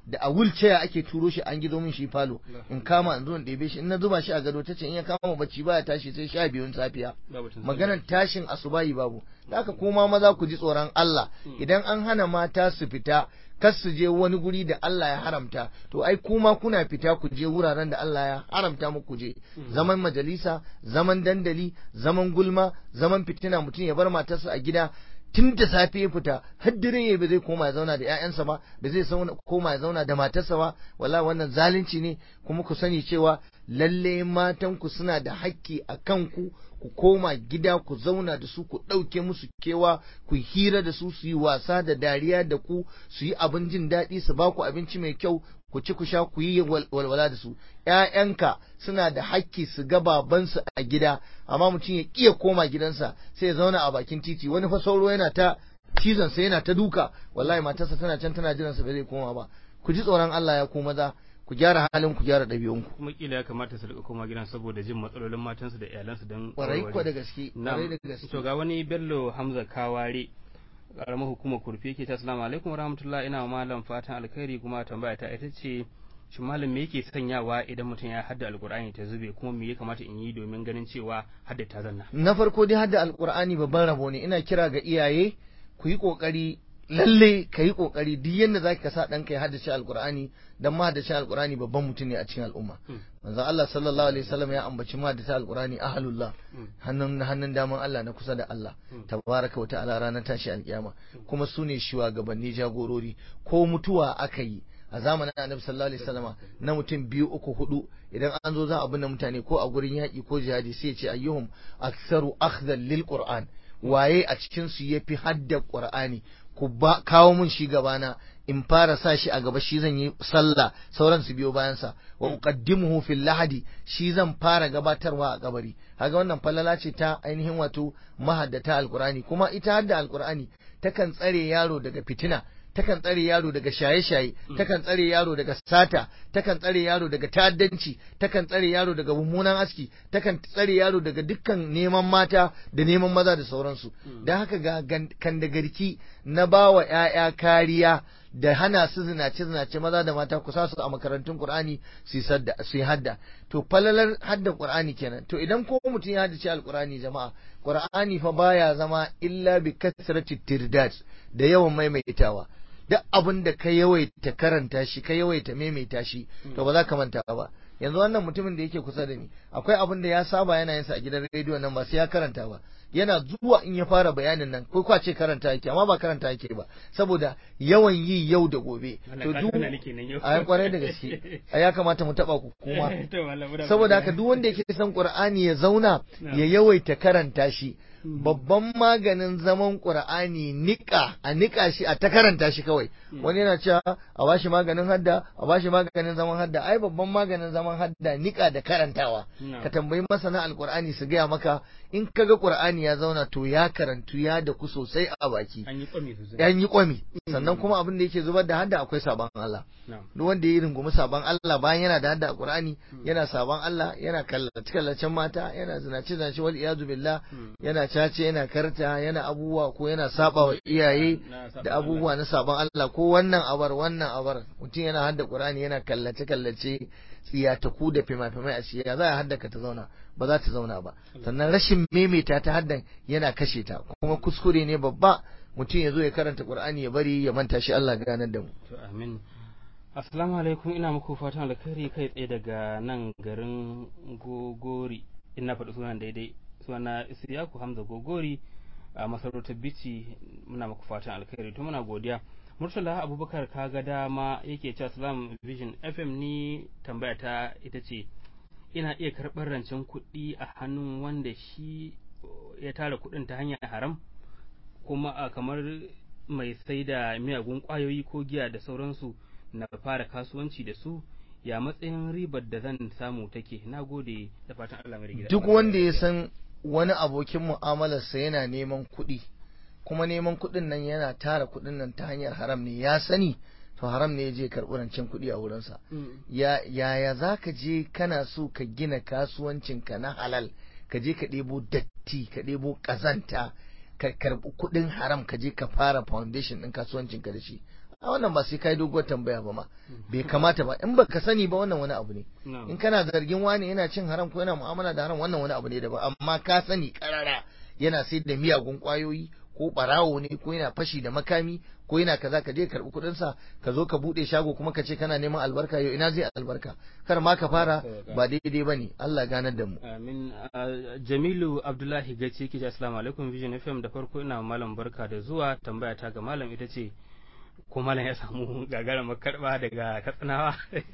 da a wheelchair ake turo shi an gizo min shi falo in kama in zo in ɗebe shi in na zuba shi a gado tace in ya kama bacci baya tashi sai sha biyun safiya maganar tashin asubahi babu haka kuma maza ku ji tsoron Allah idan an hana mata su fita kar su je wani guri da Allah ya haramta to ai kuma kuna fita ku je wuraren da Allah ya haramta muku je zaman majalisa zaman dandali zaman gulma zaman fitina mutum ya bar matarsa a gida tun da safe ya fita har dare ya ba zai koma ya zauna da ƴaƴansa ba ba zai koma ya zauna da matarsa ba wallahi wannan zalunci ne kuma ku sani cewa lalle matan ku suna da haƙƙi a kanku ku koma gida ku zauna da su ku ɗauke musu kewa ku hira da su su yi wasa da dariya da ku su yi abin jin daɗi su ba ku abinci mai kyau ku ci ku sha ku yi walwala da su ‘ya'yanka suna da hakki su ga babansu a gida amma mutum ya ƙiya koma gidansa sai ya zauna a bakin titi wani fa sauro yana ta cizon sa yana ta duka wallahi matarsa tana can tana jiransa ba zai koma ba ku ji tsoron Allah ya ku maza ku gyara halin ku gyara ɗabi'unku kuma kila ya kamata su rika koma gidan saboda jin matsalolin matansu da iyalansu don kwarai ko da gaske kwarai da gaske to ga wani Bello Hamza Kaware karamar hukumar kurfi yake ta assalamu alaikum warahmatullahi ina malam fatan alkhairi kuma tambaya ta ita ce shin malam me yake sanyawa idan mutum ya hadda alkur'ani ta zube kuma me ya kamata in yi domin ganin cewa hadda ta zanna na farko dai hadda alkur'ani babban rabo ne ina kira ga iyaye ku yi kokari lalle ka yi kokari duk yadda zaka ka sa ɗanka ya haddace alkur'ani dan ma haddace alkur'ani babban mutum ne a cikin al'umma manzo Allah sallallahu alaihi wasallam ya ambaci ma haddace alkur'ani ahlullah hannun hannun daman Allah na kusa da Allah tabaraka wa ta'ala ranar tashi alkiyama kuma su ne shugabanni jagorori ko mutuwa aka yi a zamanin annabi sallallahu alaihi wasallama na mutum biyu uku hudu idan an zo za a binne mutane ko a gurin yaƙi ko jihadi sai ya ce ayyuhum aktsaru akhdhan lil qur'an waye a cikin su yafi hadda qur'ani ku ba kawo mun shi gabana in fara sa shi a gaba shi zan yi sallah sauran su biyo bayansa wa uqaddimuhu fil lahadi shi zan fara gabatarwa a kabari kaga wannan falala ce ta ainihin wato mahaddata alqur'ani kuma ita hadda alqur'ani takan tsare yaro daga fitina takan tsare yaro daga shaye-shaye takan tsare yaro daga sata takan tsare yaro daga ta'addanci takan tsare yaro daga mummunan aski takan tsare yaro daga dukkan neman mata da neman maza da sauransu don haka ga kandagarki na bawa 'ya'ya kariya da hana su zinace zinace maza da mata ku sa su a makarantun Qur'ani su yi hadda to falalar hadda Qur'ani kenan to idan ko mutum ya haddace alqur'ani jama'a Qur'ani fa baya zama illa bi kasrati tirdad da yawan maimaitawa duk abin da ka yawaita karanta shi ka yawaita maimaita shi to ba za ka manta ba yanzu wannan mutumin da yake kusa da ni akwai abin da ya saba yana yin sa a gidan rediyo nan ba sai ya karanta ba yana zuwa in ya fara bayanin nan ko kwace karanta yake amma ba karanta yake ba saboda yawan yi yau da gobe to duk a kwarai da gaske a ya kamata mu taba ku kuma saboda haka duk wanda yake son qur'ani ya zauna ya yawaita karanta shi babban maganin zaman qur'ani nika a nika shi a ta karanta shi kawai wani yana cewa a bashi maganin hadda a bashi maganin zaman hadda ai babban maganin zaman hadda nika da karantawa ka tambayi masana alqur'ani su gaya maka in kaga qur'ani ya zauna to ya karantu ya da ku sosai a baki an yi kwami sosai an yi kwami sannan kuma abin da yake zubar da hadda akwai sabon Allah duk wanda ya rungumi sabon Allah bayan yana da hadda a qur'ani yana sabon Allah yana kallace kallacen mata yana zinace zinace wal iyadu billah yana cace yana karta yana abubuwa ko yana saba wa iyaye da abubuwa na sabon Allah ko wannan abar wannan abar mutum yana hadda Qur'ani yana kallace kallace tsiyataku da fima-fimai a shiya za a haddaka ta zauna ba za ta zauna ba sannan rashin maimaita ta haddan yana kashe ta kuma kuskure ne babba mutum ya zo ya karanta Qur'ani ya bari ya manta shi Allah ganar da mu to amin assalamu alaikum ina muku fatan alkhairi kai tsaye daga nan garin gogori ina faɗi sunan daidai suna Isiyaku Hamza Gogori a masarautar Bici muna muku fatan alkhairi to muna godiya Murtala Abubakar kaga dama yake cewa Salam Vision FM ni tambaya ta ita ce ina iya karɓar rancen kuɗi a hannun wanda shi ya tara kuɗin ta hanyar haram kuma a kamar mai sai da miyagun ƙwayoyi ko giya da sauransu na fara kasuwanci da su ya matsayin ribar da zan samu take na gode da fatan Allah mai gida duk wanda ya san wani abokin mu'amalarsa yana neman kuɗi kuma neman kuɗin nan yana tara kuɗin nan ta hanyar haram ne ya sani to haram ne ya je karɓi rancen kuɗi a wurinsa ya yaya za ka je kana so ka gina kasuwancinka na halal ka je ka ɗebo datti ka ɗebo ƙazanta ka karɓi kuɗin haram ka je ka fara foundation ɗin kasuwancinka da shi a wannan ba sai kai doguwar tambaya ba ma bai kamata ba in baka sani ba wannan wani abu ne in kana zargin wani yana cin haram ko yana mu'amala da haram wannan wani abu ne daban amma ka sani karara yana sai da miyagun kwayoyi ko barawo ne ko yana fashi da makami ko yana kaza ka je ka karbi kudin sa ka zo ka bude shago kuma ka ce kana neman albarka yau ina zai albarka kar ma ka fara ba daidai bane Allah ganar da mu amin Jamilu Abdullahi Gaci yake assalamu alaikum Vision FM da farko ina malam barka da zuwa tambaya ta ga malam ita ce ko malam ya samu gagara makarba daga katsinawa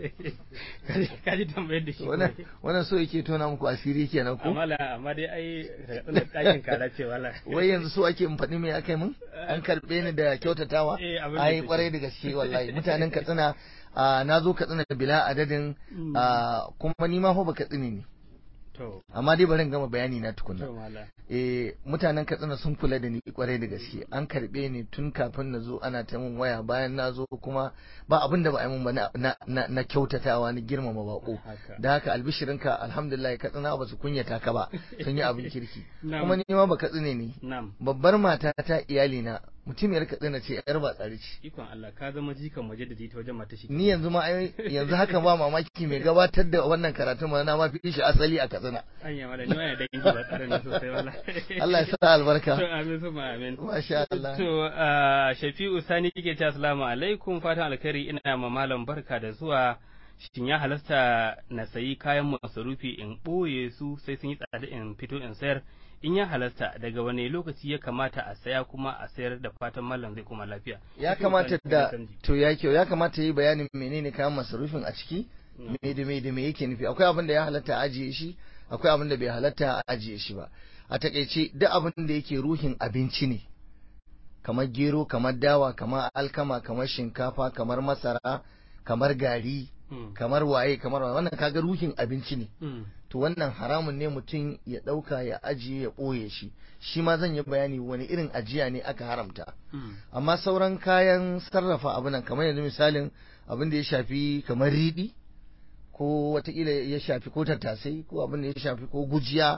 kaji tambayar da shi wannan so yake tona muku asiri kenan ko amma amma dai ai daga ɗakin kara ce wala wai yanzu so ake in faɗi me akai mun an karɓe ni da kyautatawa ai kwarai da gaske wallahi mutanen katsina na zo katsina da bila adadin kuma ni ma fa ba katsina ne amma dai bari gama bayani na tukuna eh mutanen katsina sun kula da ni kwarai da gaske an karbe ni tun kafin na zo ana ta min waya bayan na zo kuma ba abin da ba a yi min ba na, na, kyautatawa na girmama bako da haka albishirinka alhamdulillah katsina ba su kunyata ka ba sun yi abin kirki kuma ni ma ba katsine ne babbar mata ta iyali na mutumiyar katsina ce yar ba tsari ce ikon Allah ka zama jikan waje da ta wajen mata shi ni yanzu ma yanzu haka ba mamaki mai gabatar da wannan karatun ma na ma fi shi asali a katsina anya mala ni wani dangi ba tsare ne sosai wala Allah ya sa albarka to amin suma amin masha Allah to Shafi'u Sani yake ce assalamu alaikum fatan alkhairi ina ma malam barka da zuwa shin ya halasta na sayi kayan masarufi in ɓoye su sai sun yi tsada in fito in sayar in ya halasta daga wane lokaci ya kamata a saya kuma a sayar da fatan mallam zai kuma lafiya ya kamata da to ya kyau ya kamata yi bayanin menene kayan masarufin a ciki me da me da me yake nufi akwai abin da ya halatta a ajiye shi akwai abin da bai halatta a ajiye shi ba a takaice duk abin da yake ruhin abinci ne kamar gero kamar dawa kamar alkama kamar shinkafa kamar masara kamar gari kamar waye kamar waye wannan kaga ruhin abinci ne to wannan haramun ne mutum ya ɗauka ya ajiye ya ɓoye shi shi ma zan yi bayani wani irin ajiya ne aka haramta amma sauran kayan sarrafa abu nan kamar yanzu misalin abin da ya shafi kamar riɗi ko watakila ya shafi ko tattasai ko abin da ya shafi ko gujiya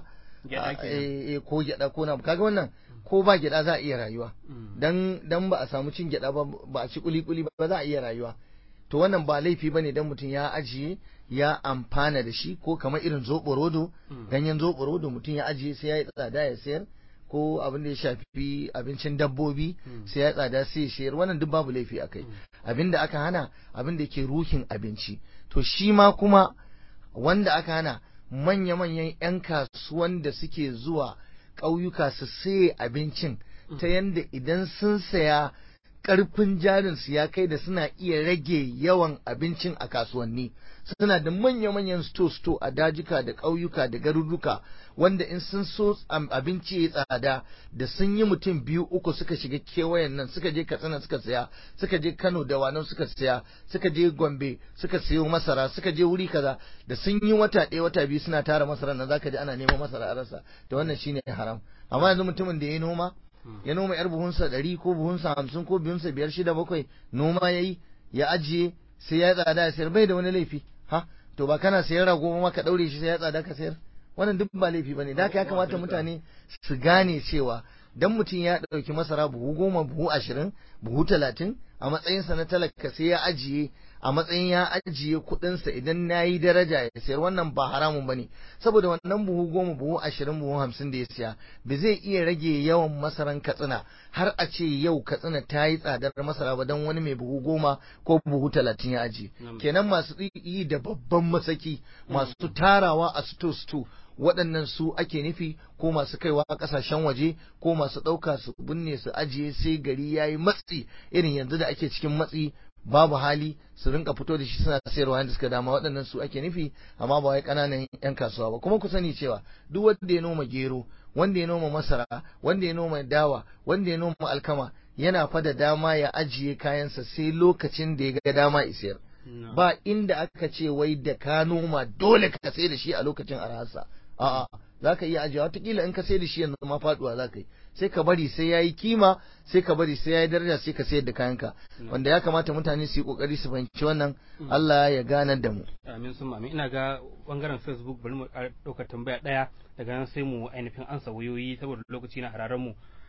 ko gyaɗa ko na kaga wannan ko ba gyaɗa za a iya rayuwa dan dan ba a samu cin gyaɗa ba ba a ci kuli-kuli ba za a iya rayuwa to wannan ba laifi bane dan mutum ya ajiye ya amfana da shi ko kamar irin zoɓo rodo ganyen zoɓo rodo mutum ya ajiye sai ya yi tsada ya sayar ko abin da ya shafi abincin dabbobi sai ya tsada sai ya sayar wannan duk babu laifi akai abin da aka hana abin da yake ruhin abinci to shi ma kuma wanda aka hana manya-manyan 'yan kasuwan da suke zuwa ƙauyuka su saye abincin ta yanda idan sun saya karfin jarinsu ya kai da suna iya rage yawan abincin a kasuwanni suna da manya-manyan sto-sto a dajika da ƙauyuka da garuruka wanda in sun so abinci ya tsada da sun yi mutum biyu uku suka shiga kewayen nan suka je katsina suka saya suka je kano da wanan suka saya suka je gombe suka sayo masara suka je wuri kaza da sun yi wata ɗaya wata biyu suna tara masara nan zaka ji ana neman masara a rasa da wannan shine haram amma yanzu mutumin da ya noma ya noma yar buhunsa ɗari ko buhunsa hamsin ko buhunsa biyar shida bakwai noma ya yi ya ajiye sai ya tsada ya sayar bai da wani laifi ha to ba kana sayar rago ma ka ɗaure shi sai ya tsada ka sayar wannan duk ba laifi bane da ya kamata mutane su gane cewa dan mutum ya ɗauki masara buhu goma buhu ashirin buhu talatin a matsayinsa na talaka sai ya ajiye a matsayin ya ajiye kuɗinsa idan na yi daraja ya sayar wannan ba haramun ba ne saboda wannan buhu goma buhu ashirin buhu hamsin da ya siya ba zai iya rage yawan masaran katsina har a ce yau katsina ta yi tsadar masara ba don wani mai buhu goma ko buhu talatin ya ajiye kenan masu yi da babban masaki masu tarawa a sto sto waɗannan su ake nufi ko masu kaiwa ƙasashen waje ko masu ɗauka su binne su ajiye sai gari ya yi matsi irin yanzu da ake cikin matsi babu hali su rinka fito da shi suna sayarwa yadda suka dama waɗannan su ake nufi amma ba wai ƙananan 'yan kasuwa ba kuma ku sani cewa duk wanda ya noma gero wanda ya noma masara wanda ya noma dawa wanda ya noma alkama yana fa da dama ya ajiye kayansa sai lokacin da ya ga dama isayar ba inda aka ce wai da ka noma dole ka sai da shi a lokacin arhasa a'a za ka iya ajiye watakila in ka sai da shi yanzu ma faduwa za ka yi sai ka bari sai ya yi kima sai ka bari sai ya yi daraja sai ka sayar da kayanka wanda ya kamata mutane su yi kokari su fahimci wannan Allah ya ganar da mu amin sun amin ina ga bangaren facebook bari mu ɗaukar tambaya ɗaya daga nan sai mu ainihin ansa wayoyi saboda lokaci na hararen mu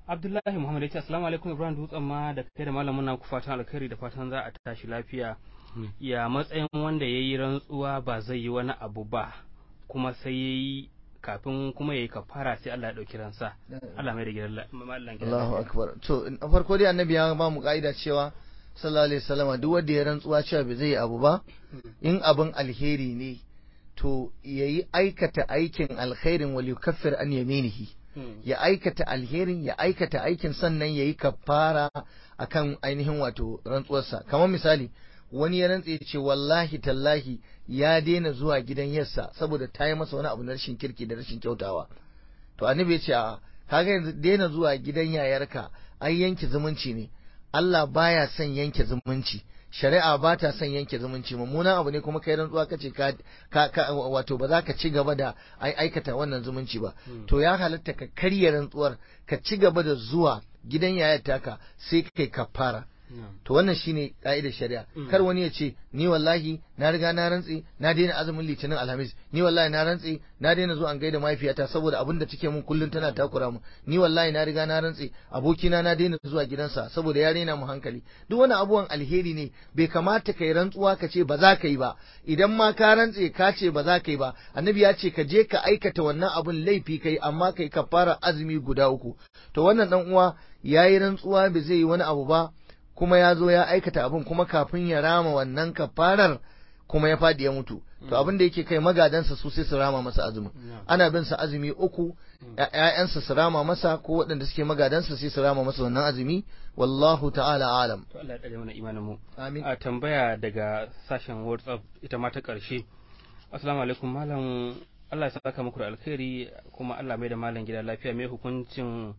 Abdullahi Muhammad ya ce assalamu alaikum Ibrahim Dutsen ma da kai da malamin na ku fatan alkhairi da fatan za a tashi lafiya ya matsayin wanda ya yi rantsuwa ba zai yi wani abu ba kuma sai ya yi kafin kuma ya yi kafara sai Allah ya ɗauki ransa Allah mai da gidan mallan gidan Allahu akbar to a farko dai annabi ya ba mu ka'ida cewa sallallahu alaihi wasallam duk wanda ya rantsuwa cewa bai zai yi abu ba in abin alheri ne to yayi aikata aikin alkhairin wal yukaffir an yaminihi ya aikata alherin ya aikata aikin sannan yayi kafara akan ainihin wato rantsuwarsa kamar misali wani ya rantse ce wallahi tallahi ya daina zuwa gidan yarsa saboda ta yi masa wani abu na rashin kirki da rashin kyautawa to annabi ya ce a kaga yanzu daina zuwa gidan yayarka ai yanke zumunci ne Allah baya son yanke zumunci shari'a ba ta son yanke zumunci mummunan abu ne kuma kai rantsuwa kace ka ka wato ba za ka ci gaba da aikata wannan zumunci ba to ya halatta ka karya rantsuwar ka ci gaba da zuwa gidan yayar taka sai kai kafara to wannan shine ka'idar shari'a kar wani ya ce ni wallahi na riga na rantse na daina azumin litinin alhamis ni wallahi na rantse na daina zuwa an gaida mahaifiyata saboda abin da take mun kullun tana takura mu ni wallahi na riga na rantse abokina na daina zuwa gidansa saboda ya rena mu hankali duk wani abuwan alheri ne bai kamata kai rantsuwa ka ce ba za ka yi ba idan ma ka rantse ka ce ba za ka yi ba annabi ya ce ka je ka aikata wannan abun laifi kai amma kai ka fara azumi guda uku to wannan dan uwa yayi rantsuwa bai zai yi wani abu ba kuma ya zo ya aikata abin kuma kafin ya rama wannan kafarar kuma ya fadi ya mutu to abin da yake kai magadansa su sai su rama masa azumi ana bin sa azumi uku ƴaƴansa su rama masa ko waɗanda suke magadansa sai su rama masa wannan azumi wallahu ta'ala alam to Allah ya tsare mana imanin mu amin a tambaya daga sashen WhatsApp ita ma ta ƙarshe assalamu alaikum malam Allah ya saka muku da alkhairi kuma Allah mai da malam gida lafiya mai hukuncin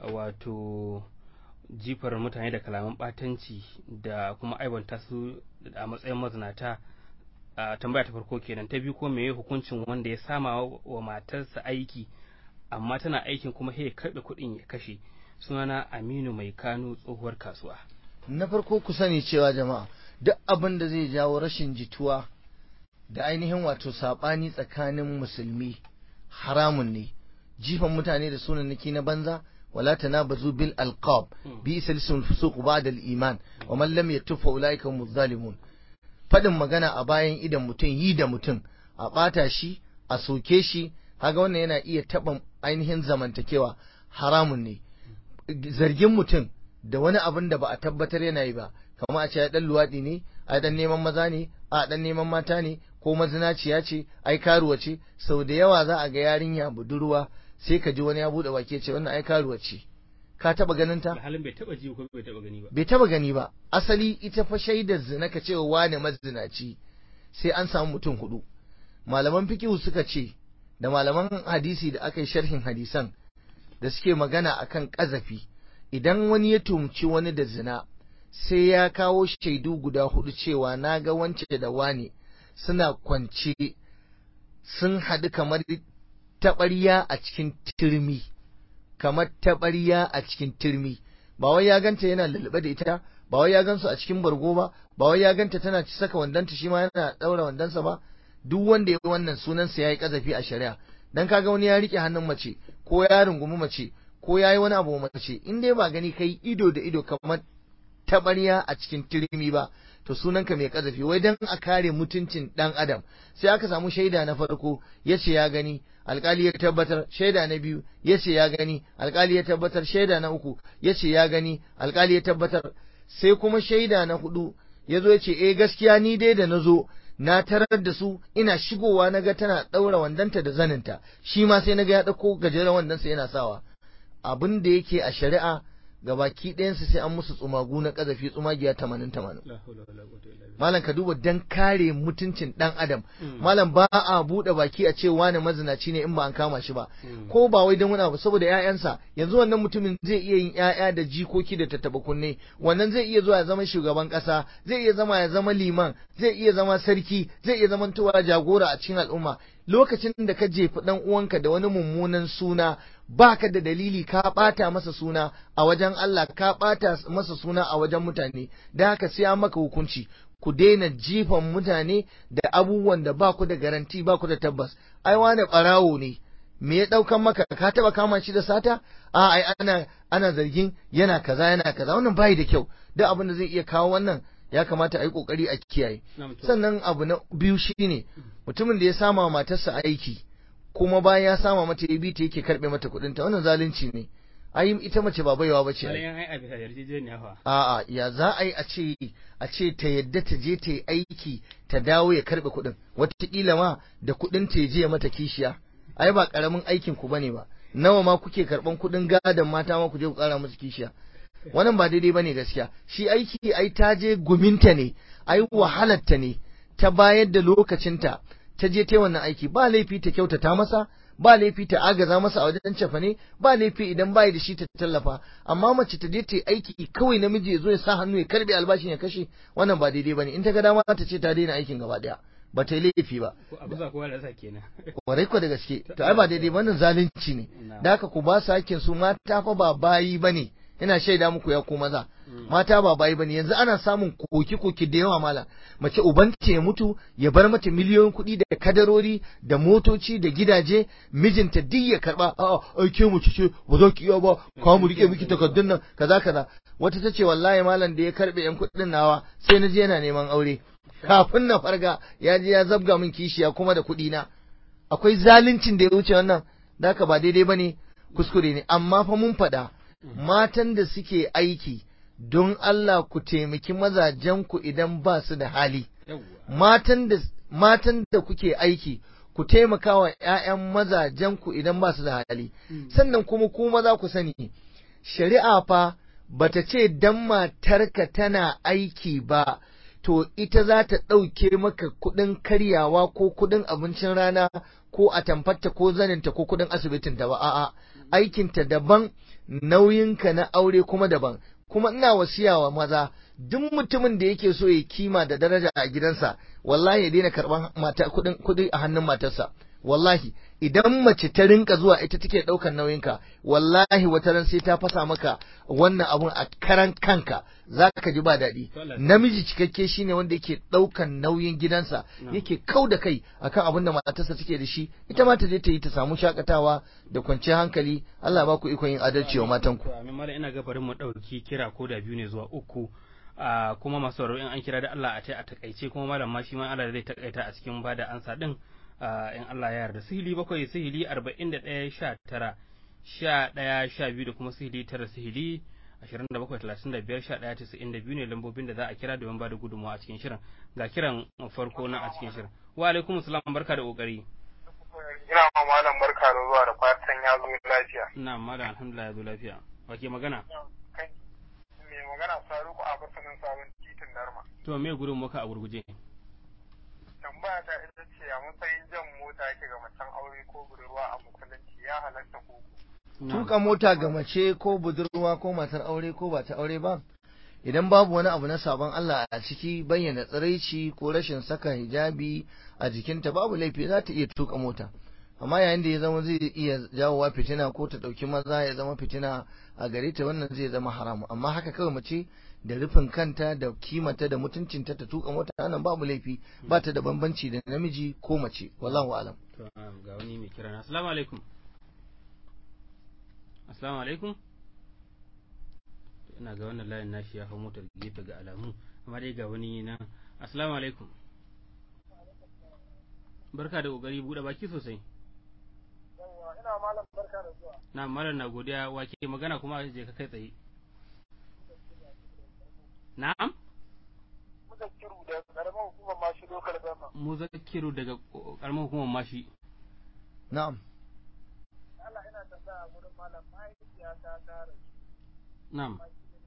wato jifar mutane da kalaman batanci da kuma aibanta su a matsayin mazinata a tambaya ta farko kenan ta biyu ko meye hukuncin wanda ya sama wa matarsa aiki amma tana aikin kuma ya karɓe kuɗin ya kashe sunana aminu mai kano tsohuwar kasuwa na farko ku sani cewa jama'a duk abin da zai jawo rashin jituwa da ainihin wato saɓani tsakanin musulmi haramun ne jifan mutane da sunanaki na banza ولا تنابزوا بالألقاب بئس الاسم الفسوق بعد الإيمان ومن لم يتب فأولئك هم الظالمون fadin magana a bayan idan mutum yi da mutum a ɓata shi a soke shi kaga wannan yana iya taɓa ainihin zamantakewa haramun ne zargin mutum da wani abin da ba a tabbatar yana yi ba kamar a ce ya dan luwaɗi ne a dan neman maza ne a dan neman mata ne ko mazinaciya ce ai karuwa ce sau da yawa za a ga yarinya budurwa sai ka ji wani ya bude baki ce wannan ai karuwa ce ka taba ganin ta halin bai taba ji ko bai taba gani ba bai taba gani ba asali ita fa shaidar zina ka cewa wane mazinaci sai an samu mutum hudu malaman fikihu suka ce da malaman hadisi da aka yi sharhin hadisan da suke magana akan kazafi idan wani ya tumci wani da zina sai ya kawo shaidu guda hudu cewa na ga wance da wane suna kwance sun haɗu kamar taɓarya a cikin turmi kamar taɓarya a cikin turmi ba wai ya ganta yana lulluɓe da ita ba wai ya gansu a cikin bargo ba ba wai ya ganta tana ci saka wandanta shi ma yana ɗaura wandonsa ba duk wanda ya yi wannan sunansa ya yi ƙazafi a shari'a dan kaga wani ya riƙe hannun mace ko ya rungumi mace ko ya yi wani abu mace in dai ba gani kai ido da ido kamar taɓarya a cikin turmi ba to sunanka mai kazafi wai dan a kare mutuncin dan adam sai aka samu shaida na farko yace ya gani alkali ya tabbatar shaida na biyu yace ya gani alkali ya tabbatar shaida na uku yace ya gani alkali ya tabbatar sai kuma shaida na hudu yazo yace eh gaskiya ni dai da nazo na tarar da su ina shigowa naga tana daura wandanta da zaninta shi ma sai naga ya dauko gajeren wandansa yana sawa abin da yake a shari'a gabaki ɗayansu sai an musu tsumagu na ƙazafi tsumagiya tamanin tamanin. Malam ka duba dan kare mutuncin ɗan adam. Malam ba a buɗe baki a ce wani mazinaci ne in ba an kama shi ba. Ko ba wai don wani abu saboda ƴaƴansa yanzu wannan mutumin zai iya yin ƴaƴa da jikoki da tattaba kunne wannan zai iya zuwa ya zama shugaban ƙasa zai iya zama ya zama liman zai iya zama sarki zai iya zama tuwa jagora a cikin al'umma lokacin da ka jefi ɗan uwanka da wani mummunan suna baka da dalili ka ɓata masa suna a wajen Allah ka ɓata masa suna a wajen mutane da haka sai an maka hukunci ku daina jifan mutane da abubuwan da ba ku da garanti ba ku da tabbas ai wane ɓarawo ne me ya daukan maka ka taba kama shi da sata a ai ana ana zargin yana kaza yana kaza wannan bai da kyau duk abin da zai iya kawo wannan ya kamata a yi kokari a kiyaye sannan abu na biyu shine mutumin da ya sama wa matarsa aiki kuma bayan ya sama mata ya bi ta yake karbe mata kuɗin ta wannan zalunci ne ai ita mace ba baiwa bace a'a ya za a yi a ce a ce ta yadda ta je ta yi aiki ta dawo ya karbe kuɗin wataƙila ma da kuɗin ta je mata kishiya ai ba karamin aikin ku bane ba nawa ma kuke karban kuɗin gadon mata ma ku je ku ƙara musu kishiya wannan ba daidai bane gaskiya shi aiki ai ta je guminta ne ai wahalarta ne ta bayar da lokacinta ta je ta wannan aiki ba laifi ta kyautata masa ba laifi ta agaza masa a wajen cefane ba laifi idan bai da shi ta tallafa amma mace ta je ta yi aiki kawai namiji ya zo ya sa hannu ya karbe albashin ya kashe wannan ba daidai bane in ta ga dama ta ce ta daina aikin gaba daya ba ta yi laifi ba kwarai ko da gaske to ai ba daidai wannan zalunci ne da haka ku ba su hakkin su mata fa ba bayi bane ina shaida muku ya ku maza mata ba bayi bane yanzu ana samun koki koki da yawa mala mace ubanta ya mutu ya bar mata miliyoyin kuɗi da kadarori da motoci da gidaje mijinta duk ya karba a'a ai ke mu ce ba za ki iya ba ka mu rike miki takardun nan kaza kaza wata tace wallahi malam da ya karbe yan kuɗin nawa sai na je yana neman aure kafin na farga ya je ya zabga min kishiya kuma da kuɗi na akwai zaluncin da ya wuce wannan da haka ba daidai bane kuskure ne amma fa mun faɗa matan da suke aiki don Allah ku taimaki mazajenku idan ba su da hali. Matan da matan da kuke aiki ku taimaka wa ‘ya'yan mazajenku idan ba su da hali. Sannan kuma ku maza ku sani, shari'a fa bata ce dan matarka tana aiki ba, to ita za ta ɗauke maka kuɗin karyawa ko kuɗin abincin rana ko a tamfarta ko zaninta ko kuɗin asibitinta ba, a'a, aikinta daban. nauyinka na aure kuma daban kuma ina wasiya wa maza duk mutumin da yake so ya kima da daraja a gidansa wallahi ya daina karban mata kudin kudi a hannun matarsa wallahi idan mace ta rinka zuwa ita take daukan nauyinka wallahi wata ran sai ta fasa maka wannan abun a karan kanka zaka ji ba daɗi namiji cikakke shine wanda yake daukan nauyin gidansa yake kau da kai akan abin da matarsa take da shi ita ma ta je ta yi ta samu shakatawa da kwanciyar hankali Allah ba ku ikon yin adalci wa matan ku amin mallam ina ga bari mu dauki kira ko da biyu ne zuwa uku kuma masu in an kira da Allah a tai a takaice kuma malam ma shi ma Allah zai takaita a cikin bada ansa din in Allah ya yarda sihili bakwai sihili arba'in da ɗaya sha tara sha ɗaya sha biyu da kuma sihili tara sihili ashirin da bakwai talatin da biyar sha ɗaya tasa'in da biyu ne lambobin da za a kira domin ba da gudunmawa a cikin shirin ga kiran farko na a cikin shirin wa alaikum salam barka da kokari ina ma malam barka da zuwa da fatan ya zo lafiya na malam alhamdulillah ya zo lafiya wa ke magana me magana faruku a basanin sabon titin darma to me gudun muka a gurguje tambaya ta ita ce a matsayin jan mota yake ga macen aure ko budurwa a musulunci ya halatta ko tuka mota ga mace ko budurwa ko matar aure ko ba ta aure ba idan babu wani abu na sabon Allah a ciki bayyana tsiraici ko rashin saka hijabi a jikinta babu laifi za ta iya tuka mota amma yayin da ya zama zai iya jawowa fitina ko ta ɗauki maza ya zama fitina a gare ta wannan zai zama haramu amma haka kawai mace da rufin kanta da kimata da mutuncinta ta tuka mota nan babu laifi ba ta da bambanci da namiji ko mace wallahu alam to ga wani mai kira na assalamu alaikum assalamu alaikum ina ga wannan layin nashi ya hau motar gefe ga alamu amma dai ga wani na assalamu alaikum barka da kokari bude baki sosai ina malam barka da zuwa na malam na godiya wake magana kuma je ka kai tsaye na'am muzakkiru da karamar hukumar mashi lokal gama muzakkiru daga karamar hukumar mashi na'am Allah ina tambaya gurin malam mahaifiya ta tara na'am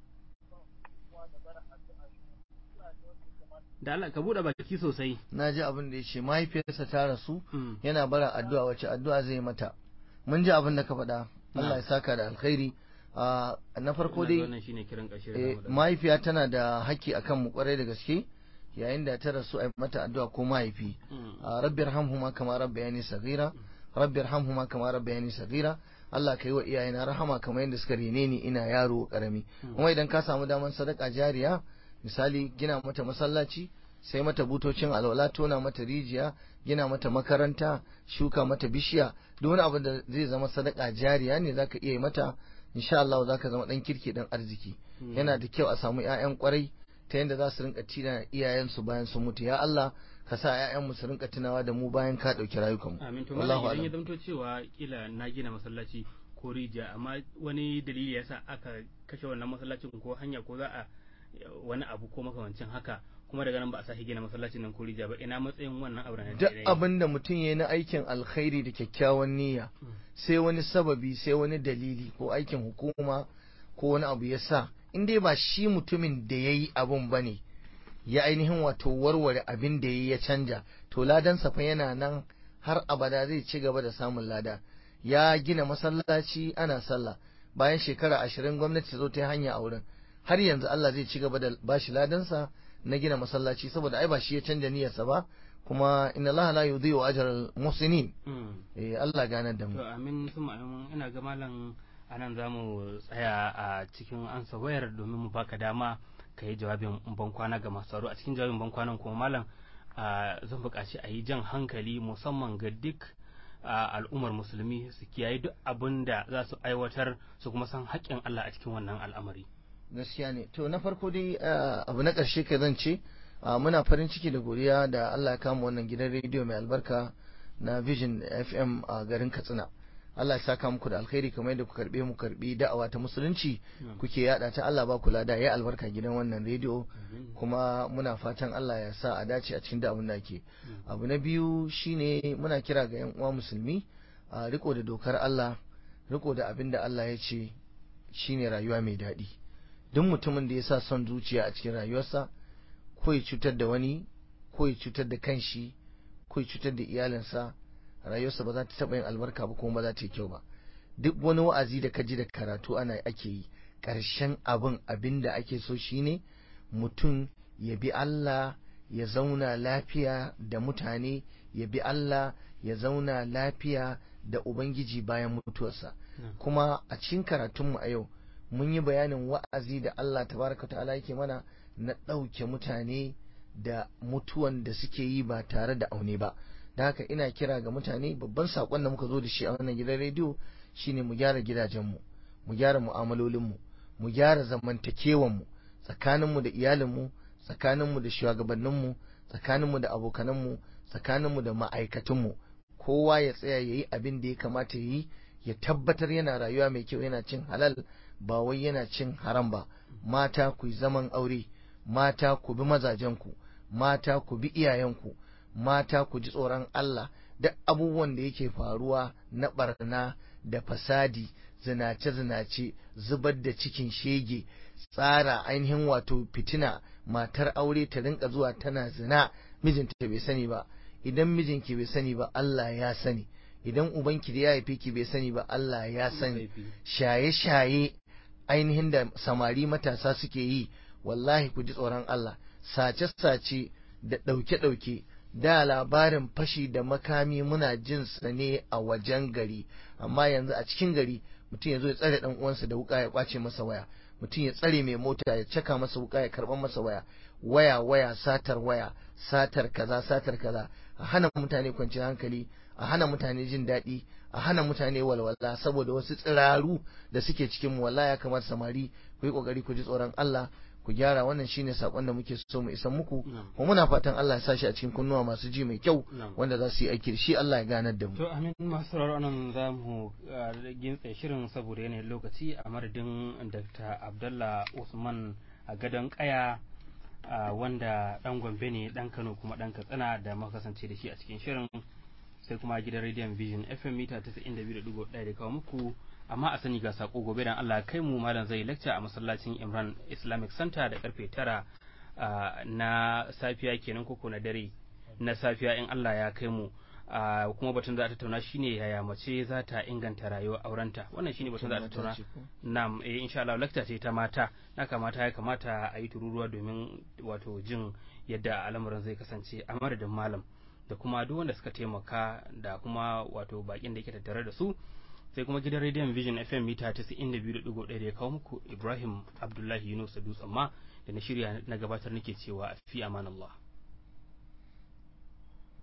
da Allah ka bude baki sosai na ji abin da ya ce mahaifiyarsa ta rasu Mm. yana bara addu'a wace addu'a zai mata mun ji abin da ka faɗa Allah ya saka da alkhairi Ah, na farko Ina ga dai wannan shine kiran ƙarshe da eh, zamu da- mahaifiya tana da haƙƙi akan mu kwarai da gaske yayin da ta rasu a yi mata addu'a ko mahaifi Mm. Ah, rabbi irhamhuma kama rabbayani saghira rabbi irhamhuma kama rabbayani saghira Allah ka yi wa iyayena rahama kamar yadda suka rene ni ina yaro karami kuma idan ka samu daman sadaka jariya misali gina mata masallaci sai mata butocin alwala tona mata rijiya gina mata makaranta shuka mata bishiya duk wani abu da zai zama sadaka jariya ne zaka iya yi mata insha Allah zaka zama dan kirki dan arziki yana da kyau a samu ƴaƴan kwarai ta yadda za su rinka tina iyayensu bayan sun mutu ya Allah ka sa ƴaƴan mu su rinka tunawa da mu bayan ka dauki rayukan mu amin to malam idan ya zanto cewa kila na gina masallaci ko rijiya amma wani dalili yasa aka kashe wannan masallacin ko hanya ko za a wani abu ko makamancin haka kuma daga nan ba a sake gina masallacin nan ko rijiya ba ina matsayin wannan abu na duk abin da mutum ya yi na aikin alkhairi da kyakkyawan niyya sai wani sababi sai wani dalili ko aikin hukuma ko wani abu ya sa in dai ba shi mutumin da ya yi abin ba ne ya ainihin wato warware abin da ya yi ya canja to ladansa fa yana nan har abada zai ci gaba da samun lada ya gina masallaci ana sallah bayan shekara ashirin gwamnati ta zo ta yi hanya a wurin har yanzu Allah zai ci gaba da bashi ladansa na gina masallaci saboda ai ba shi ya canja niyyarsa ba kuma inna Allah la yudhi'u ajral muhsinin eh Allah ganar da mu to amin suma amin ina ga malam anan zamu tsaya a cikin ansa wayar domin mu baka dama ka yi jawabin ban kwana ga masu tsaro a cikin jawabin ban kwanan kuma malam zan buƙaci a yi jan hankali musamman ga duk al'ummar musulmi su kiyaye duk abin da za su aiwatar su kuma san haƙƙin Allah a cikin wannan al'amari gaskiya ne to na farko dai abu na ƙarshe ka zan ce muna farin ciki da godiya da Allah ya kama wannan gidan rediyo mai albarka na Vision FM a garin Katsina Allah ya saka muku da alkhairi kamar yadda ku karbe mu karbi da'awa ta musulunci kuke yada ta Allah ba ku lada ya albarka gidan wannan rediyo kuma muna fatan Allah ya sa a dace a cikin da abin da ke abu na biyu shine muna kira ga yan uwa musulmi a riko da dokar Allah riko da abin da Allah ya ce shine rayuwa mai daɗi duk mutumin da ya sa son zuciya a cikin rayuwarsa ko ya cutar da wani ko ya cutar da kanshi ko ya cutar da iyalinsa rayuwarsa ba za ta taɓa yin albarka ba kuma ba za ta yi kyau ba duk wani wa'azi da ka ji da karatu ana ake yi ƙarshen abin abin da ake so shine mutum ya bi Allah ya zauna lafiya da mutane ya bi Allah ya zauna lafiya da Ubangiji bayan mutuwarsa kuma a cikin karatunmu a yau mun yi bayanin wa'azi da Allah tabaraka ta'ala yake mana na ɗauke mutane da mutuwan da suke yi ba tare da aune ba da haka ina kira ga mutane babban saƙon da muka zo da shi a wannan gidan rediyo shine mu gyara gidajenmu mu gyara mu'amalolinmu mu gyara zamantakewanmu tsakaninmu da iyalinmu tsakaninmu da shugabanninmu tsakaninmu da abokananmu tsakaninmu da ma'aikatanmu kowa ya tsaya ya yi abin da ya kamata ya yi ya tabbatar yana rayuwa mai kyau yana cin halal ba wai yana cin haram ba mata ku yi zaman aure mata ku bi mazajenku mata ku bi iyayenku mata ku ji tsoron Allah duk abubuwan da yake faruwa na barna da fasadi zinace-zinace zubar da cikin shege tsara ainihin wato fitina matar aure ta rinka zuwa tana zina mijinta bai sani ba idan mijinki bai sani ba Allah ya sani idan ubanki da ya haife ki bai sani ba Allah ya sani shaye-shaye ainihin da samari matasa suke yi wallahi ku ji tsoron Allah sace-sace da ɗauke-ɗauke da labarin fashi da makami muna jin sa ne a wajen gari amma yanzu a cikin gari mutum ya zo ya tsare dan uwansa da wuka ya kwace masa waya mutum ya tsare mai mota ya caka masa wuka ya karban masa waya waya waya satar waya satar kaza satar kaza a hana mutane kwanciyar hankali a hana mutane jin daɗi a hana mutane walwala saboda wasu tsiraru da suke cikin mu wallahi ya kamata samari ku yi kokari ku ji tsoron Allah ku gyara wannan shine sakon da muke so mu isa muku kuma muna fatan Allah ya sa shi a cikin kunnuwa masu ji mai kyau wanda za su yi aiki shi Allah ya ganar da mu to amin masu sauraro nan za mu gintse shirin saboda yanayin lokaci a madadin Dr. Abdullah Usman a gadon kaya wanda dan Gombe ne dan Kano kuma dan Katsina da muka kasance da shi a cikin shirin sai kuma gidan rediyon Vision FM mita 92.1 da kawo muku amma a sani ga sako gobe dan Allah kai mu malam zai lecture a masallacin Imran Islamic Center da karfe tara na safiya kenan koko na dare na safiya in Allah ya kai mu kuma batun za a tattauna shine yaya mace za ta inganta rayuwar aurenta wannan shine batun za a tattauna nam eh insha Allah lecture ce ta mata na kamata ya kamata a yi tururuwa domin wato jin yadda al'amuran zai kasance a madadin malam da kuma duk wanda suka taimaka da kuma wato bakin da yake tattare da su sai kuma gidan rediyon vision fm mita 92.1 da ya kawo muku ibrahim abdullahi yunus dutsen ma da na shirya na gabatar nake cewa fi amanallah